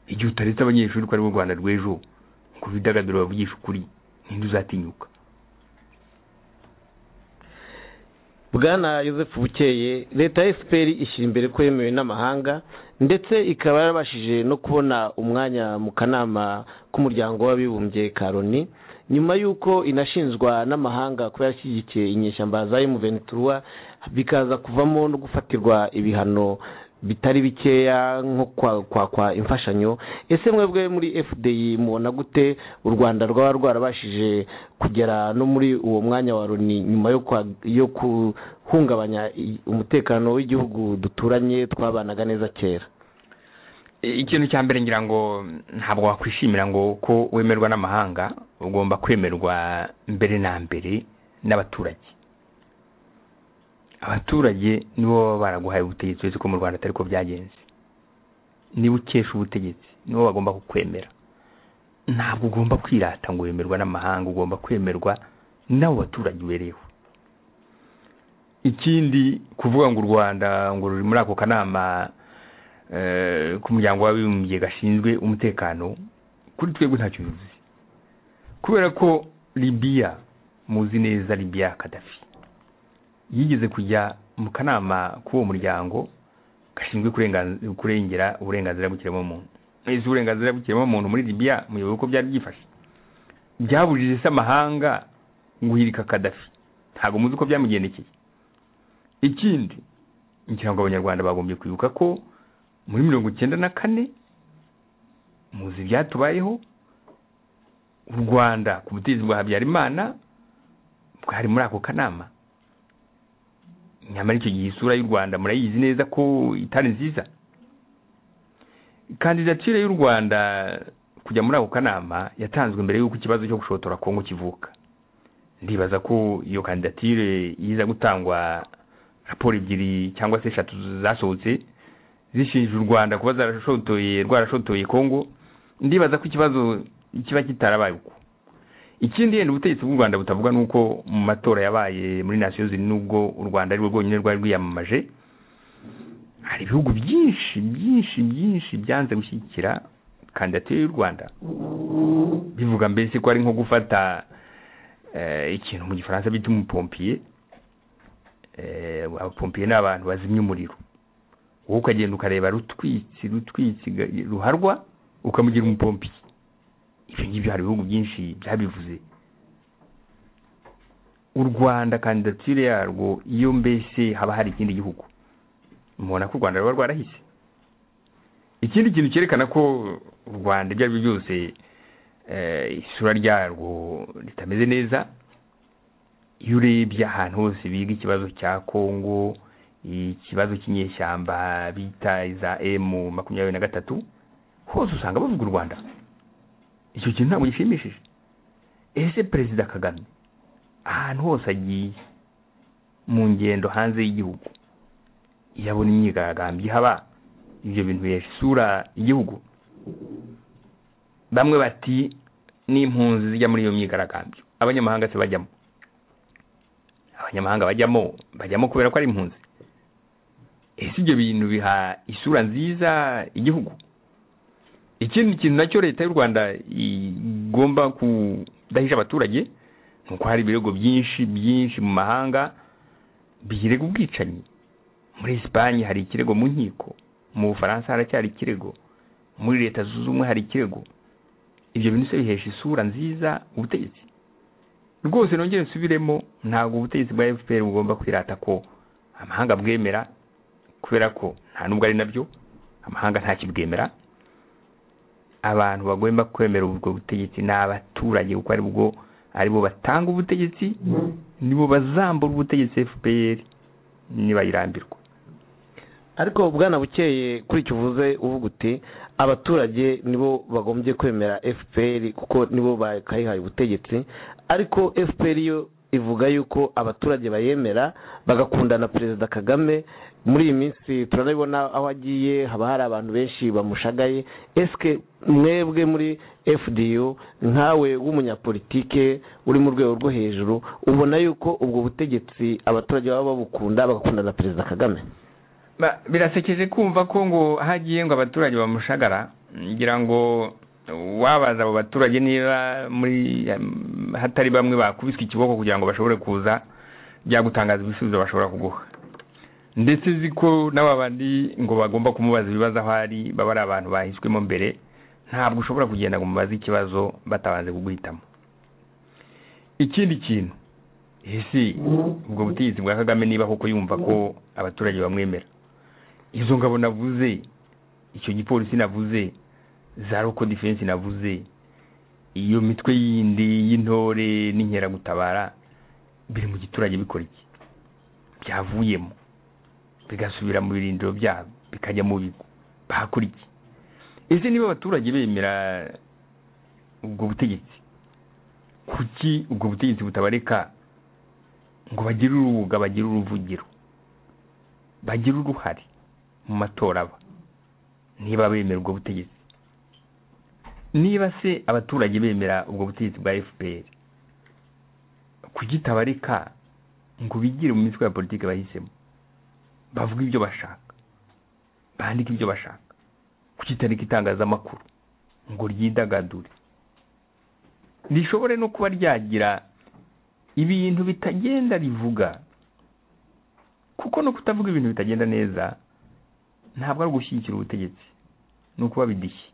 igihe utaretse abanyeshuri ko ari bo rwanda rw'ejo ku bidagaduro bavugisha ukuri ntiduzatinyuka bwana Yosefu bukeye leta ya fpr ishyira imbere ko yemewe n'amahanga ndetse ikaba yarabashije no kubona umwanya mu kanama k'umuryango w'abibumbye ka loni nyuma y'uko inashinjwa n'amahanga kuba yarashyigikiye inyeshyamba za emuventurwa bikaza kuvamo no gufatirwa ibihano bitari bikeya nko kwakwa imfashanyo ese mwebwe muri fdi mubona gute u rwanda rwaba rwarabashije kugera no muri uwo mwanya wa loni nyuma yo guhungabanya umutekano w'igihugu duturanye twabanaga neza kera ikintu cya mbere ngira ngo ntabwo wakwishimira ngo ko wemerwa n'amahanga ugomba kwemerwa mbere na mbere n'abaturage abaturage nibo baba baraguhaye ubutegetsi uretse ko mu rwanda atari ko byagenze niba ukesha ubutegetsi nibo bagomba kukwemera ntabwo ugomba kwirata ngo wemerwa n'amahanga ugomba kwemerwa n'abo baturage ubereyeho ikindi kuvuga ngo u rwanda ngo ruri muri ako kanama k'umuryango w'abibumbye gashinzwe umutekano kuri twebwe ntacyo bivuze kubera ko libiya muzi neza libiya kadafi yigeze kujya mu kanama k'uwo muryango gashinzwe kurengera uburenganzira bw'ikiremwamuntu ese uburenganzira bw'ikiremwamuntu muri libiya muyoboye uko byari byifashe byabujije isi amahanga guhirika kadafi ntabwo muzi uko byamugendekeye ikindi ngira ngo abanyarwanda bagombye kwibuka ko muri mirongo icyenda na kane muzi ibyatubayeho u rwanda ku butegetsi bwa habyarimana bwari muri ako kanama nyamara icyo gihe isura y'u rwanda murayizi neza ko itari nziza kandidatire y'u rwanda kujya muri ako kanama yatanzwe mbere y'uko ikibazo cyo gushotora kongo kivuka ndibaza ko iyo kandidatire iza gutangwa raporo ebyiri cyangwa se eshatu zasohotse zishinja u rwanda kuba zarashotoye rwarashotoye kongo ndibaza ko ikibazo kiba kitarabaye uko ikindi yenda ubutegetsi bw'u rwanda butavuga ni uko mu matora yabaye muri nasiyo ziri n'ubwo u rwanda ari rwo rwonyine rwari rwiyamamaje hari ibihugu byinshi byinshi byinshi byanze gushyigikira kandidatire y'u rwanda bivuga mbese ko ari nko gufata ikintu mu gifaransa bita umupompiye abapompiye ni abantu bazimya umuriro wowe ukagenda ukareba rutwitsi rutwitsi ruharwa ukamugira umupompiye ibyo ngibyo hari ibihugu byinshi byabivuze u rwanda kandidatire yarwo iyo mbese haba hari ikindi gihugu mubona ko u rwanda ruba rwarahise ikindi kintu cyerekana ko u rwanda ibyo ari byo byose isura ryarwo ritameze neza iyo urebye ahantu hose biga ikibazo cya kongo ikibazo cy'inyeshyamba bita iza emu makumyabiri na gatatu hose usanga bavuga u rwanda icyo kintu ntabwo gishimishije ese perezida kagame ahantu hose agiye mu ngendo hanze y'igihugu iyo abona imyigaragambyo ihaba ibyo bintu isura igihugu bamwe bati n'impunzi zijya muri iyo myigaragambyo abanyamahanga se bajyamo abanyamahanga bajyamo bajyamo kubera ko ari impunzi ese ibyo bintu biha isura nziza igihugu ikindi kintu nacyo leta y'u rwanda igomba kudahisha abaturage ni uko hari ibirego byinshi byinshi mu mahanga birega ubwicanyi muri Espagne hari ikirego mu nkiko mu bufaransa haracyari ikirego muri leta zunze ubumwe hari ikirego ibyo bintu se bihesha isura nziza ubutegetsi rwose nongere nsubiremo ntabwo ubutegetsi bwa fpr bugomba kwirata ko amahanga bwemera kubera ko nta nubwo ari nabyo amahanga ntakibwemera abantu bagomba kwemera ubwo butegetsi ni abaturage kuko ari bwo aribo batanga ubutegetsi nibo bazambura ubutegetsi fpr nibayirambirwa ariko bwana bukeye kuri icyo uvuze uvuga uti abaturage nibo bagombye kwemera fpr kuko nibo bakayihaye ubutegetsi ariko fpr yo ivuga yuko abaturage bayemera bagakunda na perezida kagame muri iyi minsi turabibona aho agiye haba hari abantu benshi bamushagaye esike mwebwe muri fdu nkawe w'umunyapolitike uri mu rwego rwo hejuru ubona yuko ubwo butegetsi abaturage baba babukunda bagakunda na perezida kagame birasekeje kumva ko ngo aho agiye ngo abaturage bamushagara ngira ngo wabaza abo baturage niba muri um, hatari bamwe bakubiswe ikiboko kugira ngo bashobore kuza byagutangaza ibisubizo bashobora kuguha ndetse uzi ko n'aba bandi ngo bagomba kumubaza ibibazo aho ari baba ari abantu bahiswemo mbere ntabwo ushobora kugenda ngo umubaze ikibazo batabanze kuguhitamo ikindi kintu ese ubwo butegetsi bwa kagame niba koko yumva ko abaturage bamwemera izo ngabo navuze icyo gipolisi navuze za roko defense navuze iyo mitwe yindi y'intore n'inkeragutabara biri mu giturage bikora iki byavuyemo bigasubira mu birindiro byabo bikajya mu bigo bahakora iki ese niba abaturage bemera ubwo butegetsi kuki ubwo butegetsi butabareka ngo bagire urubuga bagire uruvugiro bagire uruhare mu matora aba niba bemera ubwo butegetsi niba se abaturage bemera ubwo butegetsi bwa fpr kugitabarika ngo bigire mu mitwe ya politiki bahisemo bavuga ibyo bashaka bandika ibyo bashaka kukitarika itangazamakuru ngo ryidagadure rishobore no kuba ryagira ibintu bitagenda rivuga kuko no kutavuga ibintu bitagenda neza ntabwo ari ugushyigikira ubutegetsi ni ukuba bidishye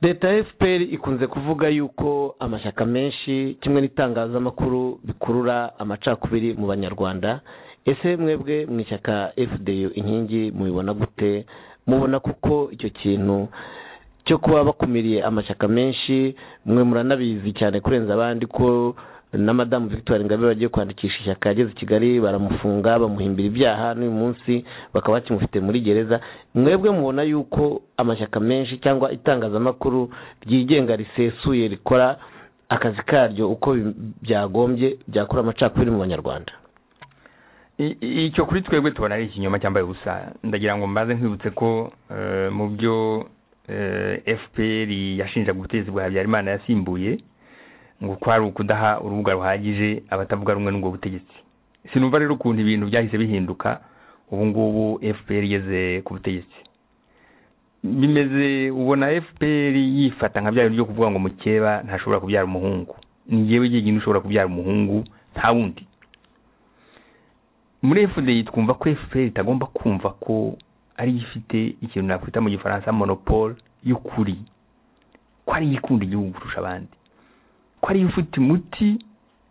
leta ya fpr ikunze kuvuga yuko amashyaka menshi kimwe n'itangazamakuru bikurura amacakubiri mu banyarwanda ese mwebwe mu ishyaka fdu inkingi mubibona gute mubona kuko icyo kintu cyo kuba bakumiriye amashyaka menshi mwe muranabizi cyane kurenza abandi ko na madamu victoire ingabire bagiye kwandikisha ishyaka yageze i kigali baramufunga bamuhimbira ibyaha n'uyu munsi bakaba bakimufite muri gereza mwebwe mubona yuko amashyaka menshi cyangwa itangazamakuru ryigenga risesuye rikora akazi karyo uko byagombye byakora amacakubiri mu banyarwanda icyo kuri twebwe tubona ari ikinyoma cyambaye ubusa ndagira ngo mbaze nkwibutse ko mu byo fpr yashinjaga ubutegetsi bwa habyarimana yasimbuye ngo kwari ukudaha urubuga ruhagije abatavuga rumwe n'ubwo butegetsi sinumva rero ukuntu ibintu byahise bihinduka ubu ngubu fpr igeze ku butegetsi bimeze ubona fpr yifata nka bya bintu byo kuvuga ngo mukeba ntashobora kubyara umuhungu ni ngewe igihe ushobora kubyara umuhungu nta wundi muri fpr twumva ko fpr itagomba kumva ko ari ifite ikintu nakwita mu gifaransa monopole y'ukuri ko ari ikunda igihugu kurusha abandi ko ariyo ufite umuti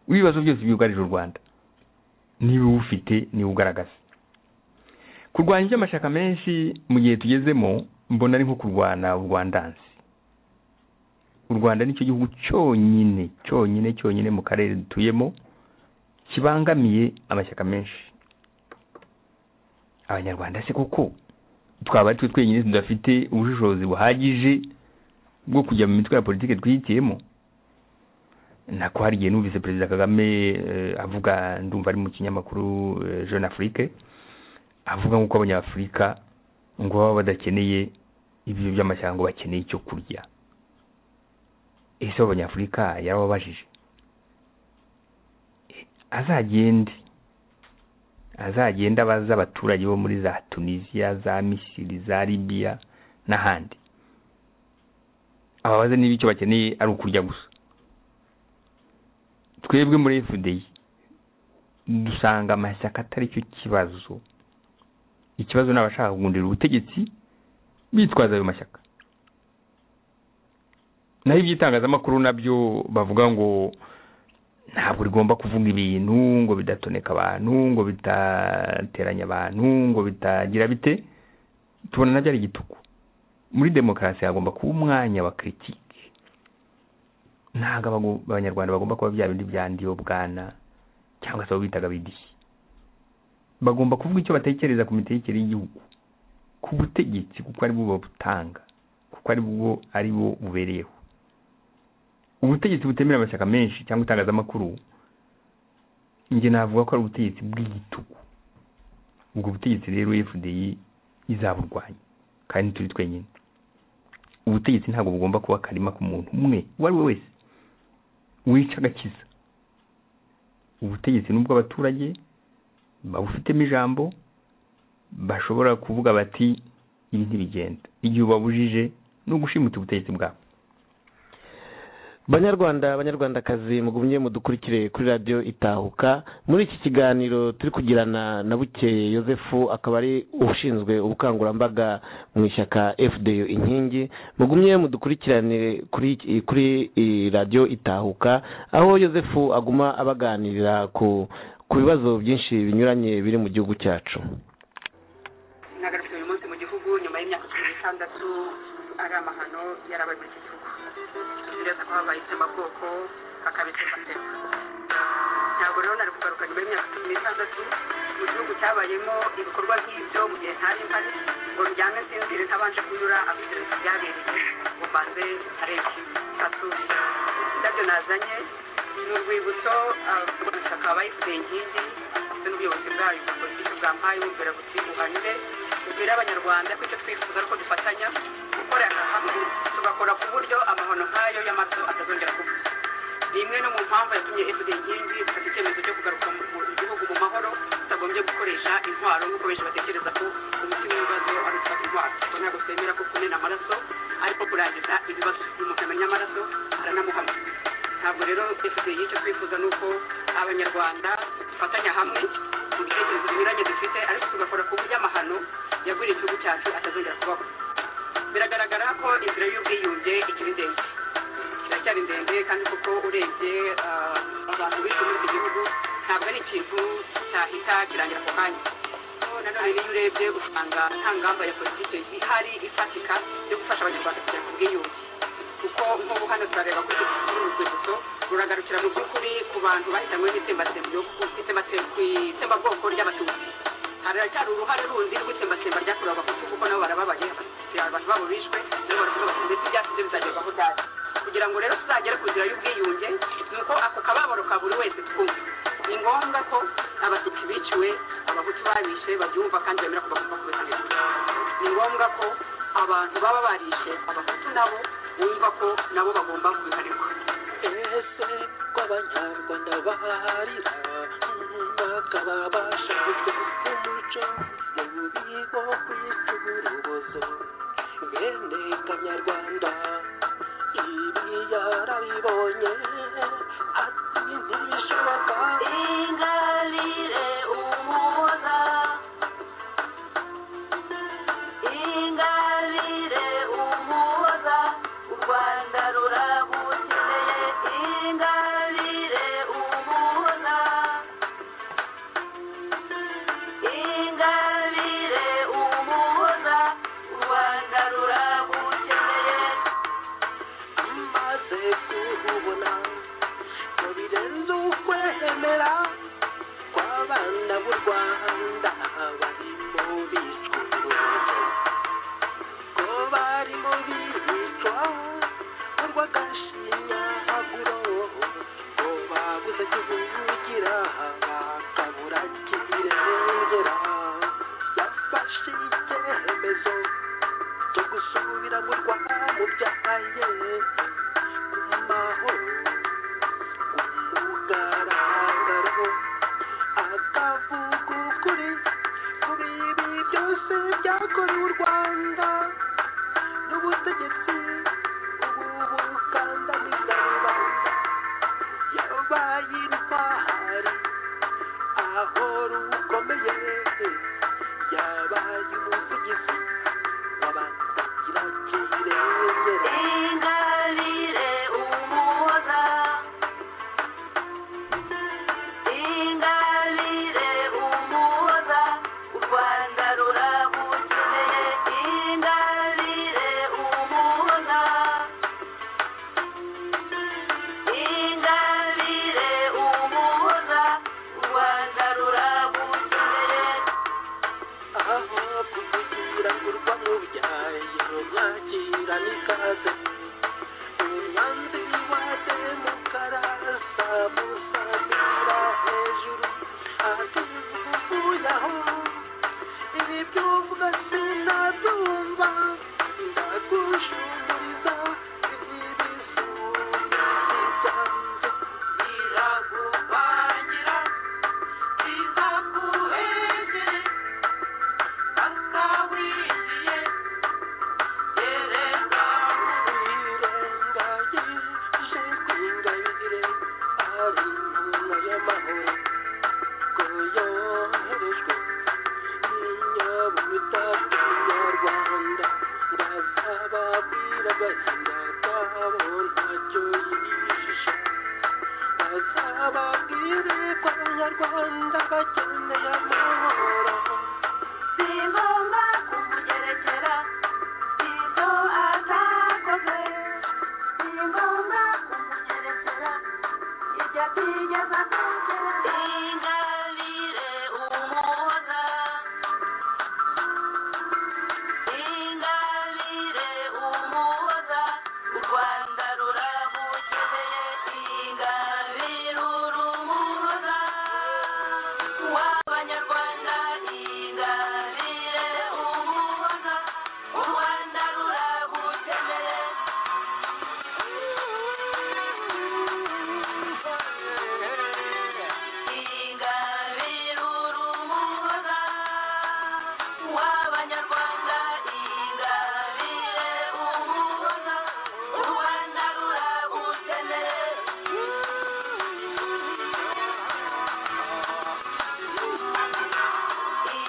w'ibibazo byose byugarije u rwanda niba uwufite niba ugaragaza kurwanya iby'amashyaka menshi mu gihe tugezemo mbona ari nko kurwana urwandansi u rwanda nicyo gihugu cyonyine cyonyine cyonyine mu karere dutuyemo kibangamiye amashyaka menshi abanyarwanda se koko twaba ari twe twenyine tudafite ubushishozi buhagije bwo kujya mu mitwe ya politiki twihitiyemo nako hari igihe numvise perezida kagame avuga ndumva ari mu kinyamakuru jeune afrique avuga nk'uko abanyafurika ngo baba badakeneye ibiryo by'amashyamba bakeneye icyo kurya ese abanyafurika yarababajije azagende azagenda abaza abaturage bo muri za tunisiya za misiri za libiya n'ahandi ababaze niba icyo bakeneye ari ukurya gusa twebwe muri fda dusanga amashyaka atari cyo kibazo ikibazo ni abashaka kugundira ubutegetsi bitwaza ayo mashyaka naho iby'itangazamakuru nabyo bavuga ngo ntabwo rigomba kuvuga ibintu ngo bidatoneka abantu ngo bitateranya abantu ngo bitagira bite tubona nabyo ari igitugu muri demokarasi hagomba kuba umwanya wa kiritike ntabwo abanyarwanda bagomba kuba bya bindi bya ndiyo bwana cyangwa se abo bitaga bidishyi bagomba kuvuga icyo batekereza ku mitekere y'igihugu ku butegetsi kuko ari bwo babutanga kuko ari bwo ari bo bubereyeho ubutegetsi butemera amashyaka menshi cyangwa itangazamakuru njye navuga ko ari ubutegetsi bw'igitugu ubwo butegetsi rero fdi izaburwanya kandi turi twenyine ubutegetsi ntabwo bugomba kuba akarima ku muntu umwe uwo ari we wese wica agakiza ubutegetsi n'ubw'abaturage babufitemo ijambo bashobora kuvuga bati ibi ntibigenda igihe ubabujije ni ugushimuta ubutegetsi bwabo banyarwanda banyarwandakazi mugumye mudukurikire kuri radiyo itahuka muri iki kiganiro turi kugirana na bukeye yosefu akaba ari ushinzwe ubukangurambaga mu ishyaka fda inkingi mugumye mudukurikiranire kuri kuri iyi radiyo itahuka aho yosefu aguma abaganirira ku ku bibazo byinshi binyuranye biri mu gihugu cyacu ntagarutse uyu munsi mu gihugu nyuma y'imyaka cumi n'itandatu ari amahano yarabaga iki gihugu neza ko habaye itsembabwoko hakaba itsembatsemba ntabwo rero nari kugaruka nyuma y'imyaka cumi n'itandatu mu gihugu cyabayemo ibikorwa nk'ibyo mu gihe ntari mpari ngo njyane nsinzire ntabanje kunyura abiteretse byabereye ngo mbanze areki atatu indabyo nazanye ni urwibutso abaturage bayifite inkingi ndetse n'ubuyobozi bwayo bwa politiki bwampaye bumvira buti buhanire bubwire abanyarwanda ko icyo twifuza ari uko dufatanya gukorera hamwe tugakora ku buryo amahono nk'ayo y'amato atazongera kuba ni imwe no mu mpamvu yatumye fda inkingi ifata icyemezo cyo kugaruka mu gihugu mu mahoro tutagombye gukoresha intwaro nk'uko benshi batekereza ko umuti w'ibibazo ari ufata intwaro kuko ntabwo twemera ko kumena amaraso ariko kurangiza ibibazo umuntu amenya amaraso aranamuhama ntabwo rero dufite icyo twifuza ni uko abanyarwanda dufatanya hamwe mu bitekerezo binyuranye dufite ariko tugakora ku buryo amahano yagwiriye igihugu cyacu atazongera kubaho biragaragara ko inzira y'ubwiyunge ikiri ndende iracyari ndende kandi koko urebye abantu bize muri iki gihugu ntabwo ari ikintu cyahita kirangira ako kanya nanone iyo urebye usanga nta ngamba ya politiki ihari ifatika yo gufasha abanyarwanda kugera ku bwiyunge kuko nk'ubu hano turareba ko iki urwibutso ruragarukira mu by'ukuri ku bantu bahitanywe n'itsembabwoko ry'abatutsi haracyari uruhare rundi rw'itsembatsemba ryakorewe abahutu kuko nabo barababaye abantu babo bishwe nabo baravuga bati ndetse ibyacu byo bizagerwaho ryari kugira ngo rero tuzagere ku nzira y'ubwiyunge ni uko ako kababaro ka buri wese twumva ni ngombwa ko abatutsi biciwe abahutu babishe babyumva kandi bemera ko bagomba kubihanirwa ni ngombwa ko abantu baba barishe abahutu nabo bumva ko nabo bagomba kubihanirwa ese kw'abanyarwanda baharira bakaba bashakirwa umuco mu bubiko kwita uburobozo bene kanyarwanda ibi yarabibonye ati ntibishoboka ingalile umuza ingalile umuza u rwanda ruraguteye ingalile umuza ingalile umuza u rwanda ruraguteye maze kurubona ngo birenze ukwemera kw'abana b'u rwanda barimo bicwa urubozo ko barimo bicwa urw'agashinyaguro ngo babuze kivugira bakabura kibirengera yafashe icyemezo cyo gusubira mu rwanda mu byaye mu mahoro umugaragaro akavuga ukuri kuri ibi byose byakorewe u rwanda n'ubutegetsi ubu bukandamiza rubanda yabaye intwari aho rukomeye yabaye umuvugizi w'abagira kirengera ingalile umuza ingalile umuza u rwanda ruragukeneye ingalile umuza ingalile umuza u rwanda ruragukeneye aho kuvugira ngo urwa mu byayero mwakira n'ikaze umwanzi wa demokarasi amusamira hejuru atuvuyaho ibi byumva sinabyumva ndagushumuriza ibisumba byanjye biragupangira bizaguhegere akawigiye bazakingataho ntacyo yihisha bazababwire ko abanyarwanda bakeneye amahoro Si ngombwa kumugerekera ibyo atakoze Si ngombwa kumugerekera ibyo atigeze akora Ingarire umuhoza Ingarire umuhoza u Rwanda ruramukeneye Ingarire umuhoza w'abanyarwanda Ingarire umuhoza u Rwanda ruramukeneye Ingarire umuhoza w'abanyarwanda Ingarire umuhoza u Rwanda ruramukeneye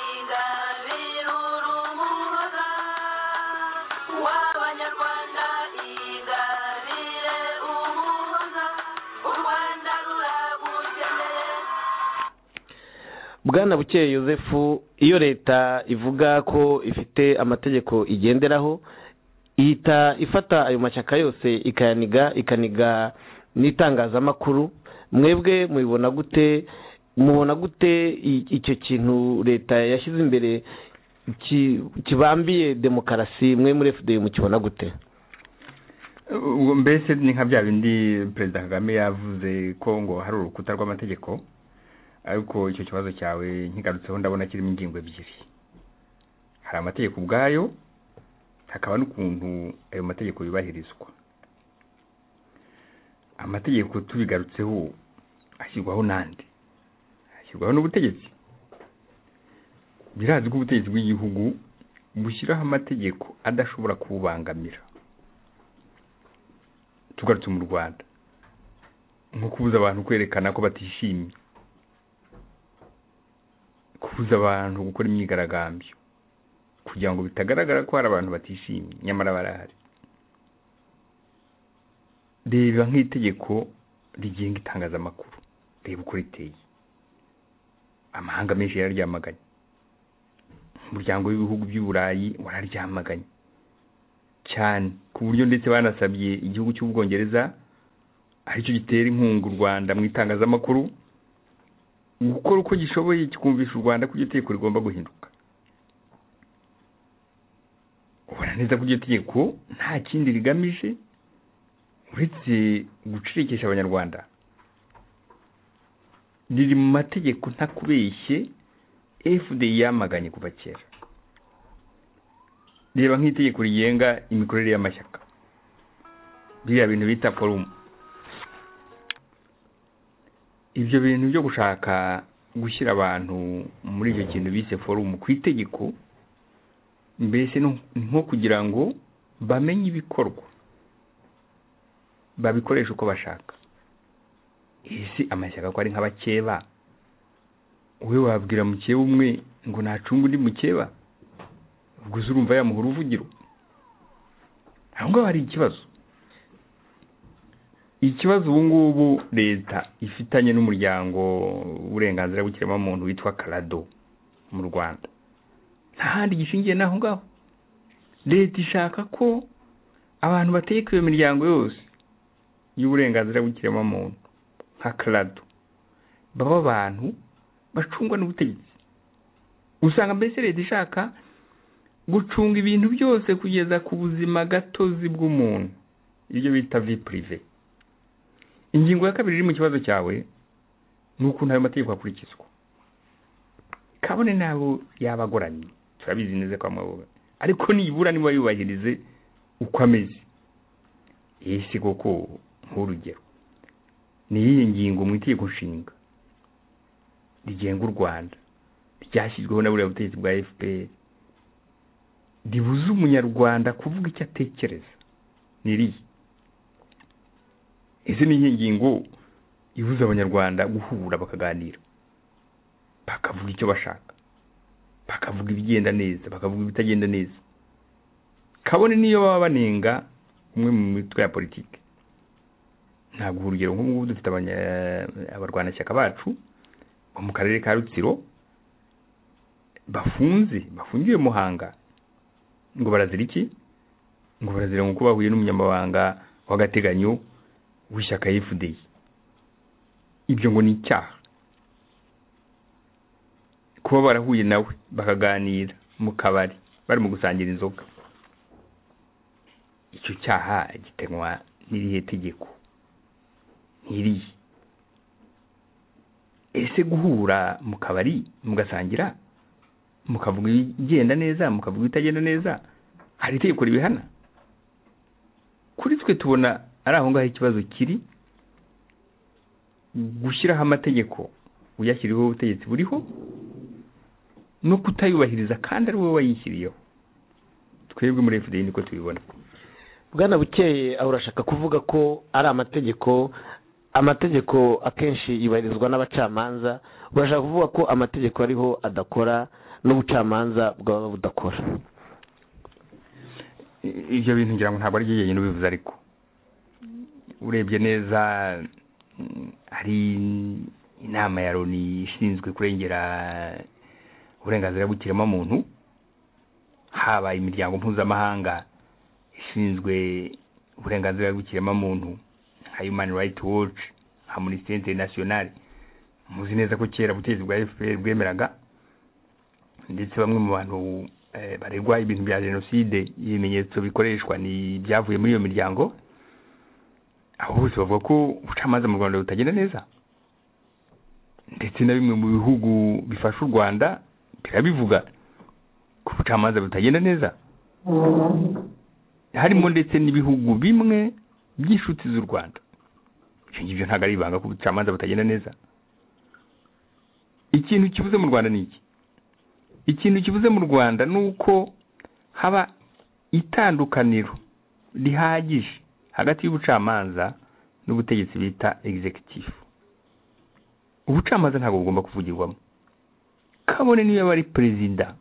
Ingabire urumuhoza w'abanyarwanda Ingabire umuhoza u Rwanda ruragukeneye bwana bukeye yosefu iyo leta ivuga ko ifite amategeko igenderaho ihita ifata ayo mashyaka yose ikayaniga ikaniga n'itangazamakuru mwebwe mubibona gute mubona gute i- icyo kintu leta yashyize imbere ki- kibambiye demokarasi mwe muri fda mukibona gute ubwo mbese ni nka bya bindi perezida kagame yavuze ko ngo hari urukuta rw'amategeko ariko icyo kibazo cyawe nkigarutseho ndabona kirimo ingingo ebyiri hari amategeko ubwayo hakaba n'ukuntu ayo mategeko yubahirizwa amategeko tubigarutseho ashyirwaho n'andi ashyirwaho n'ubutegetsi birazwi ko ubutegetsi bw'igihugu bushyiraho amategeko adashobora kububangamira tugarutse mu rwanda nko kubuza abantu kwerekana ko batishimye kubuza abantu gukora imyigaragambyo kugira ngo bitagaragara ko hari abantu batishimye nyamara barahari reba nk'itegeko rigenga itangazamakuru reba uko riteye amahanga menshi yararyamaganye umuryango w'ibihugu by'uburayi wararyamaganye cyane ku buryo ndetse banasabye igihugu cy'ubwongereza aricyo gitera inkunga u rwanda mu itangazamakuru gukora uko gishoboye kikumvisha u rwanda ko iryo tegeko rigomba guhinduka ubona neza ko iryo tegeko nta kindi rigamije uretse gucirikisha abanyarwanda riri mu mategeko ntakubeshye fda yamaganye kuva kera reba nk'itegeko rigenga imikorere y'amashyaka biriya bintu bita forumu ibyo bintu byo gushaka gushyira abantu muri icyo kintu bise forumu ku itegeko mbese no- ni nko kugira ngo bamenye ibikorwa babikoresha uko bashaka ese amashyaka ko ari nk'abakeba wowe wabwira mukeba umwe ngo nacunge undi mukeba ubwo uzi urumva yamuha uruvugiro aho ngaho hari ikibazo ikibazo ubu ngubu leta ifitanye n'umuryango w'uburenganzira bw'ikiremwamuntu witwa karado mu rwanda nta handi gishingiye n'aho ngaho leta ishaka ko abantu bategeka iyo miryango yose y'uburenganzira bw'ikiremwamuntu nka karado baba abantu bacungwa n'ubutegetsi usanga mbese leta ishaka gucunga ibintu byose kugeza ku buzima gatozi bw'umuntu ibyo bita vi purive ingingo ya kabiri iri mu kibazo cyawe ni ukuntu ayo mategeko akurikizwa kabone n'abo yaba agoramye turabizi neza ko amabuga ariko nibura niba yubahirize uko ameze ese koko nk'urugero ni iyihe ngingo mu itegeko nshinga rigenga u rwanda ryashyizweho na buriya butegetsi bwa fpr ribuza umunyarwanda kuvuga icyo atekereza ni iriya ese ni iyihe ngingo ibuza abanyarwanda guhura bakaganira bakavuga icyo bashaka bakavuga ibigenda neza bakavuga ibitagenda neza kabone niyo baba banenga umwe mu mitwe ya politiki ntabwo urugero nk'ubu dufite abanya- abarwanashyaka bacu bo mu karere ka rutsiro bafunze bafungiwe muhanga ngo barazira iki ngo barazira ngo bahuye n'umunyamabanga w'agateganyo w'ishyaka yifudeyi ibyo ngo ni icyaha kuba barahuye nawe bakaganira mu kabari barimo gusangira inzoga icyo cyaha gitanwa n'irihe tegeko nk'iriya ese guhura mu kabari mugasangira mukavuga ibigenda neza mukavuga ibitagenda neza hari itegeko ribihana kuri twe tubona ari aho ngaho ikibazo kiri gushyiraho amategeko uyashyiriweho ubutegetsi buriho no kutayubahiriza kandi ari wowe wayishyiriyeho twebwe muri fda niko tubibona bwana bukeye aho urashaka kuvuga ko ari amategeko amategeko akenshi yubahirizwa n'abacamanza urashaka kuvuga ko amategeko ariho adakora n'ubucamanza bwaba budakora I- ibyo bintu ngira ngo ntabwo ari byo yonyine ubivuze ariko urebye neza mm, hari inama ya loni ishinzwe kurengera uburenganzira bw'ikiremwamuntu haba imiryango mpuzamahanga ishinzwe uburenganzira bw'ikiremwamuntu nka human rights watch amnesty international muzi neza ko kera ubutegetsi bwa fpr bwemeraga ndetse bamwe mu bantu eh, baregwa ibintu bya jenoside ibimenyetso bikoreshwa ni ibyavuye muri iyo miryango aho bose bavuga ko ubucamanza mu rwanda butagenda neza ndetse na bimwe mu bihugu bifasha u rwanda birabivuga ko ubucamanza butagenda neza harimo ndetse n'ibihugu bimwe by'inshuti z'u rwanda ibyo ngibyo ntabwo ari ibanga ko ubucamanza butagenda neza ikintu kibuze mu rwanda ni iki ikintu kibuze mu rwanda ni uko haba itandukaniro rihagije hagati y'ubucamanza n'ubutegetsi bita executive ubucamanza ntabwo bugomba kuvugirwamo kabone niyo yaba ari perezida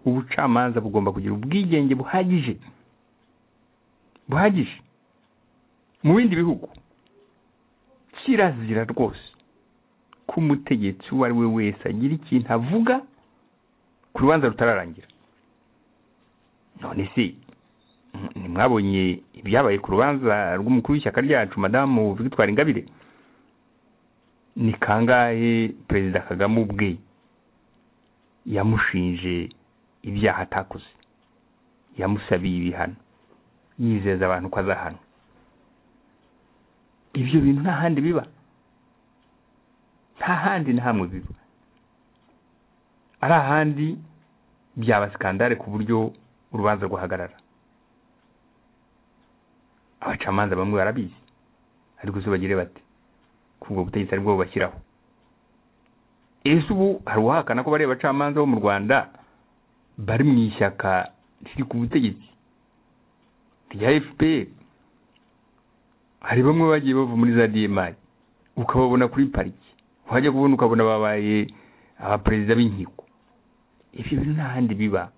ubucamanza bugomba kugira ubwigenge buhagije buhagije mu bindi bihugu kirazira rwose ko umutegetsi uwo ari we wese agira ikintu avuga ku rubanza rutararangira none se mm, ntimwabonye ibyabaye ku rubanza rw'umukuru w'ishyaka ryacu madamu victoire ingabire ni kangahe perezida kagame ubwe yamushinje ibyaha atakoze yamusabiye ibihano yizeza abantu ko azahana ibyo bintu nta handi biba nta handi na hamwe biba ari ahandi byaba sikandare ku buryo urubanza rwahagarara abacamanza bamwe barabizi ariko se bagire bate ko ubwo butegetsi aribwo bubashyiraho ese ubu hari uwahakana ko bariya bacamanza bo mu rwanda bari mu ishyaka riri ku butegetsi rya fpr hari bamwe bagiye bava muri za dmr ukababona kuri pariki wajya kubona ukabona babaye abaperezida b'inkiko ibyo bintu nta handi biba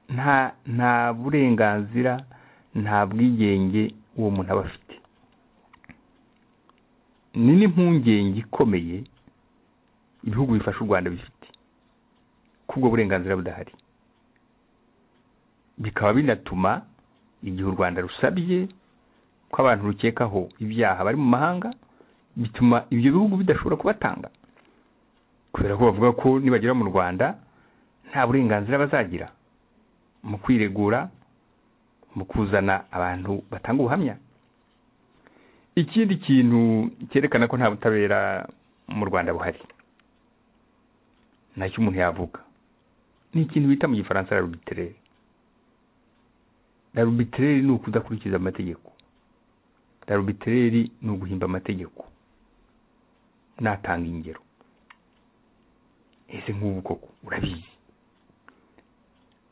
nta nta burenganzira nta bwigenge uwo muntu aba afite ni n'impungenge ikomeye ibihugu bifasha u rwanda bifite ko ubwo burenganzira budahari bikaba binatuma igihe u rwanda rusabye ko abantu rukekaho ibyaha bari mu mahanga bituma ibyo bihugu bidashobora kubatanga kubera ko bavuga ko nibagera mu rwanda nta burenganzira bazagira mu kwiregura mu kuzana abantu batanga ubuhamya ikindi kintu cyerekana ko nta butabera mu rwanda buhari nacyo umuntu yavuga ni ikintu bita mu gifaransa arubiterere arubiterere ni ukudakurikiza amategeko arubiterere ni uguhimba amategeko natanga ingero ese nk'ubu koko urabizi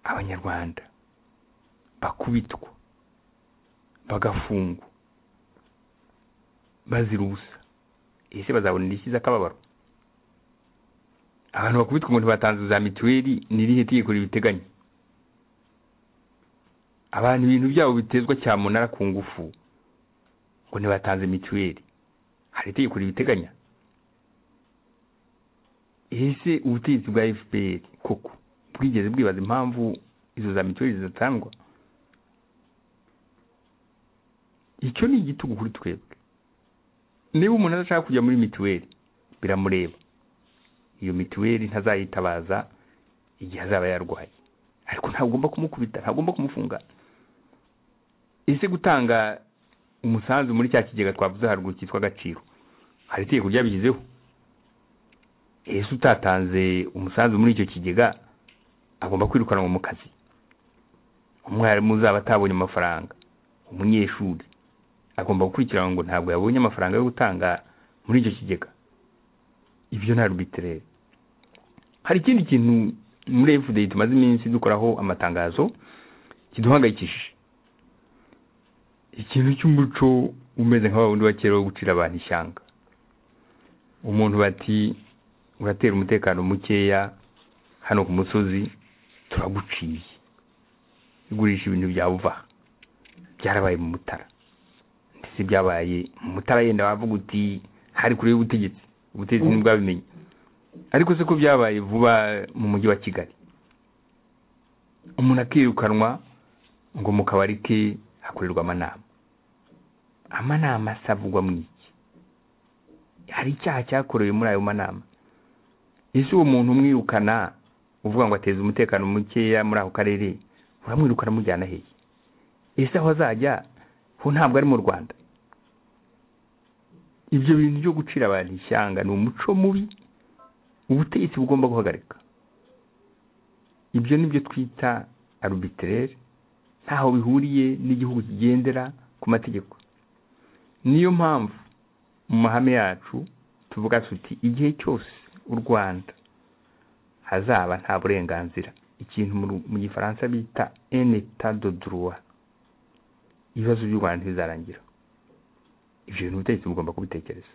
abanyarwanda bakubitwa bagafungwa bazira ubusa ese bazabonera iki z'akababaro abantu bakubitwa umuntu batanze za mituweli ni irihe tegeko ribiteganya abantu ibintu byabo bitezwa cyamunara ku ngufu ngo ntibatanze mituweli hari itegeko ribiteganya ese ubutegetsi bwa fpr koko bwigeze bwibaza impamvu izo za mituweli zidatangwa icyo ni igitugu kuri twebwe niba umuntu adashaka kujya muri mituweli biramureba iyo mituweli ntazayitabaza igihe azaba yarwaye ariko ntagomba kumukubita ntagomba kumufunga ese gutanga umusanzu muri cya kigega twavuze haruguru cyitwa agaciro hari itegeko ryabigizeho ese utatanze umusanzu muri icyo kigega agomba kwirukanwa mu kazi umwarimu uzaba atabonye amafaranga umunyeshuri agomba gukurikiranwa ngo ntabwo yabonye amafaranga yo gutanga muri icyo kigega ibyo ni arbitrere hari ikindi kintu muri efudeyi tumaze iminsi dukoraho amatangazo kiduhangayikishije ikintu cy'umuco umeze nka wundi wa kera wo gucira abantu ishyanga umuntu bati uratera umutekano mukeya hano ku musozi turaguciye igurisha ibintu byawe uvaha byarabaye mu mutara ndetse byabaye mu mutara yenda wavuga uti hari kure y'ubutegetsi ubutegetsi ntibwabimenye ariko se ko byabaye vuba mu mujyi wa kigali umuntu akirukanwa ngo mu kabari ke hakorerwa amanama amanama asavugwa mu iki hari icyaha cyakorewe muri ayo manama ese uwo muntu umwirukana uvuga ngo ateze umutekano mukeya muri ako karere uramwirukana mujyana hehe ese aho azajya ho ntabwo ari mu rwanda ibyo bintu byo gucira abantu ishyanga ni umuco mubi ubutegetsi bugomba guhagarika ibyo ni byo twita arubiterere ntaho bihuriye n'igihugu kigendera ku mategeko niyo mpamvu mu mahame yacu tuvuga tuti igihe cyose u rwanda hazaba nta burenganzira ikintu mu gifaransa bita eneta do droit ibibazo by'u rwanda ntibizarangira ibyo bintu ubutegetsi bugomba kubitekereza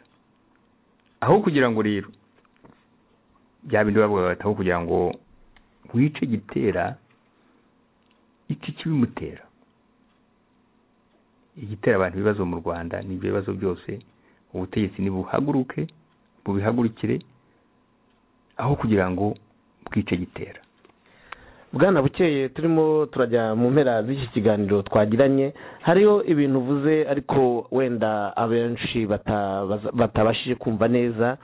aho kugira ngo rero bya bindi bavuga bataho kugira ngo wice igitera iki kibimutera igitera abantu ibibazo mu rwanda ni ibyo bibazo byose ubutegetsi nibuhaguruke bubihagurukire aho kugira ngo bwice gitera bwana bukeye turimo turajya mu mpera z'iki kiganiro twagiranye hariho ibintu uvuze ariko wenda abenshi batabashije kumva neza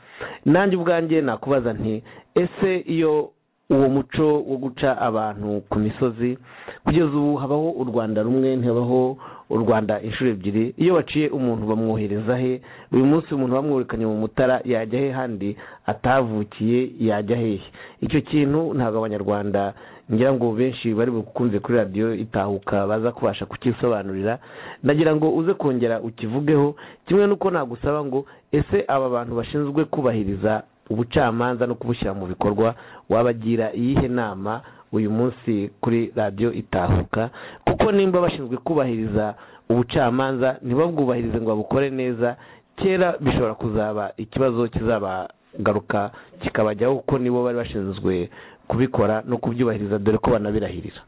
nanjye ubwanjye nakubaza nti ese iyo uwo muco wo guca abantu ku misozi kugeza ubu habaho u rwanda rumwe ntihabaho u rwanda inshuro ebyiri iyo baciye umuntu bamwohereza he uyu munsi umuntu bamwirukanye mu mutara yajya he handi atavukiye yajya hehe icyo kintu ntabwo abanyarwanda ngira ngo benshi bari bukunze kuri radiyo itahuka baza kubasha kukisobanurira nagira ngo uze kongera ukivugeho kimwe n'uko nagusaba ngo ese aba bantu bashinzwe kubahiriza ubucamanza no kubushyira mu bikorwa wabagira iyihe nama uyu munsi kuri radiyo itahuka kuko nimba bashinzwe kubahiriza ubucamanza ntibabwubahirize ngo babukore neza kera bishobora kuzaba ikibazo kizabagaruka kikabajyaho kuko nibo bari bashinzwe kubikora no kubyubahiriza dore ko banabirahirira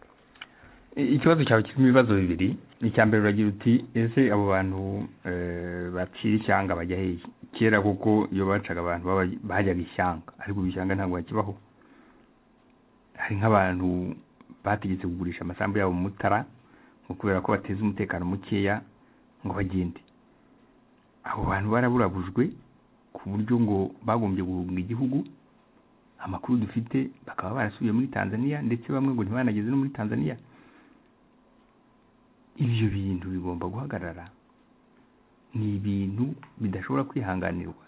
ikibazo cyawe kirimo ibibazo bibiri icya mbere uragira uti ese abo bantu bacira ishyanga bajya hehe kera kuko iyo bacaga abantu bajyaga ishyanga ariko ishyanga ntabwo bakibaho hari nk'abantu bategetse kugurisha amasambu yabo mu mutara ngo kubera ko bateza umutekano mukeya ngo bagende abo bantu baraburabujwe ku buryo ngo bagombye guhunga igihugu amakuru dufite bakaba barasubiye muri tanzania ndetse bamwe ngo ntibanageze no muri tanzania ibyo bintu bigomba guhagarara ni ibintu bidashobora kwihanganirwa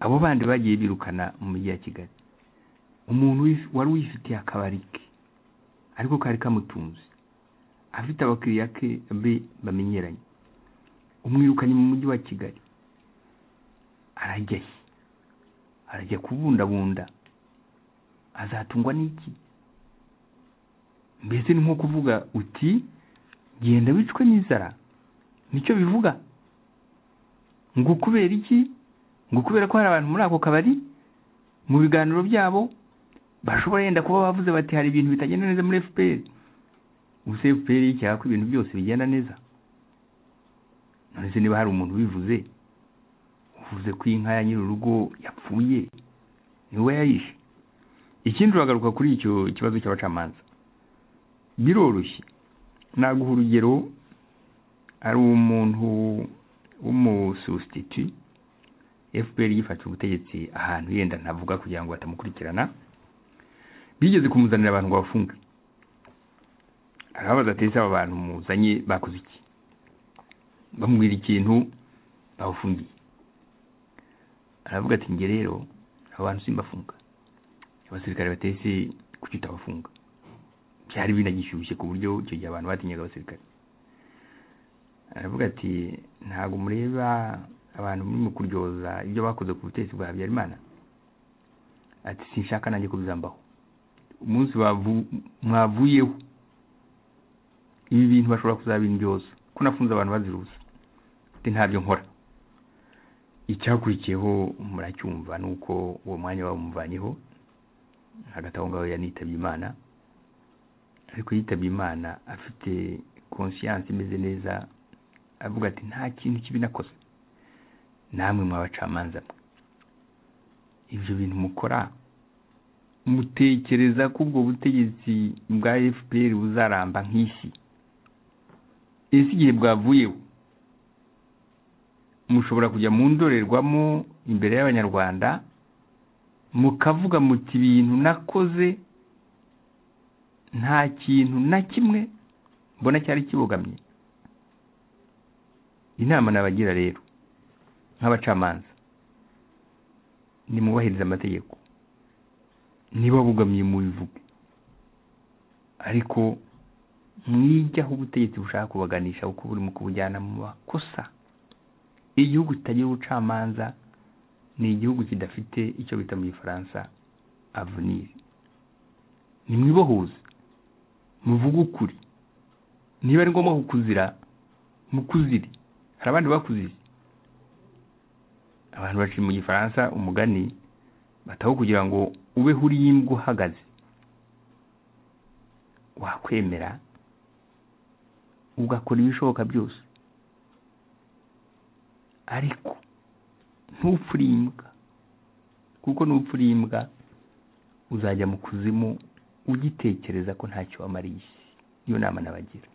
abo bandi bagiye birukana mu mujyi wa kigali umuntu wari wifitiye akabari ke ariko kari kamutunze afite abakiriya ke be bamenyeranye umwirukanye mu mujyi wa kigali arajya he arajya kubundabunda azatungwa n'iki mbese ni nko kuvuga uti genda wicwe n'inzara nicyo bivuga ngo kubera iki ngo kubera ko hari abantu muri ako kabari mu biganiro byabo bashobora yenda kuba bavuze bati hari ibintu bitagenda neza muri fpr ubuse efuperi yicyaha ko ibintu byose bigenda neza none se niba hari umuntu ubivuze uvuze ko inka ya nyir'urugo yapfuye ni we yayishe ikindi uragaruka kuri icyo kibazo cy'abacamanza biroroshye naguha urugero hari umuntu w'umususititi fpr yifashe ubutegetsi ahantu yenda ntavuga kugira ngo batamukurikirana bigeze kumuzanira abantu ngo bafunge arababaza ati ese aba bantu muzanye bakoze iki bamubwira ikintu bawufungiye aravuga ati njye rero aba bantu simbafunga abasirikare batese kuki utabafunga byari binagishyushye ku buryo icyo gihe abantu batinyaga abasirikare aravuga ati ntabwo mureba abantu muri mu kuryoza ibyo bakoze ku butegetsi bwa habyarimana ati sinshaka nanjye ko bizambaho umunsi bavu- mwavuyeho ibi bintu bashobora kuzabindyoza ko nafunze abantu bazira ubusa ati ntabyo nkora icyakurikiyeho muracyumva ni uko uwo mwanya bawumuvanyeho hagati aho ngaho yanitabye imana ariko yitabye imana afite konsiyanse imeze neza avuga ati nta kintu kibi nakoze namwe mwabacamanza mwe ibyo bintu mukora mutekereza ko ubwo butegetsi bwa fpr buzaramba nk'isi ese igihe bwavuyeho mushobora kujya mu ndorerwamo imbere y'abanyarwanda mukavuga muti ibintu nakoze nta kintu na kimwe mbona cyari kibogamye inama nabagira rero nk'abacamanza nimwubahirize amategeko niba bugamye mubivuge ariko mwijyaho ubutegetsi bushaka kubaganisha kuko burimo kubujyana mu makosa igihugu kitagira ubucamanza ni igihugu kidafite icyo bita mu gifaransa avenir nimwibohuze muvuge ukuri niba ari ngombwa kukuzira mukuzire hari abandi bakuzize abantu baciye mu gifaransa umugani bataho kugira ngo ubeho uri imbwa uhagaze wakwemera ugakora ibishoboka byose ariko ntupfure imbwa kuko n'upfure imbwa uzajya mu kuzimu ugitekereza ko ntacyo wamariye isi iyo nama nabagira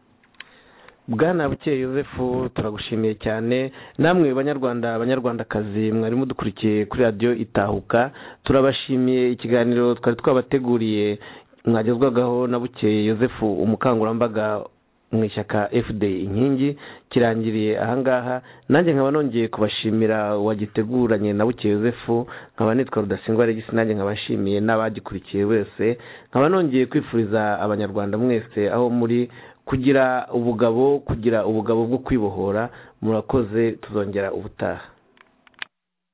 bwana bukeye yosefu turagushimiye cyane namwe banyarwanda banyarwandakazi mwari mudukurikiye kuri radiyo itahuka turabashimiye ikiganiro twari twabateguriye mwagezwagaho na bukeye yosefu umukangurambaga mu ishyaka fd inkingi kirangiriye ahangaha nanjye nkaba nongeye kubashimira wagiteguranye na buke yosefu nkaba nitwa rudasingwa regisi nanjye nkaba nshimiye n'abagikurikiye wese nkaba nongeye kwifuriza abanyarwanda mwese aho muri kugira ubugabo kugira ubugabo bwo kwibohora murakoze tuzongera ubutaha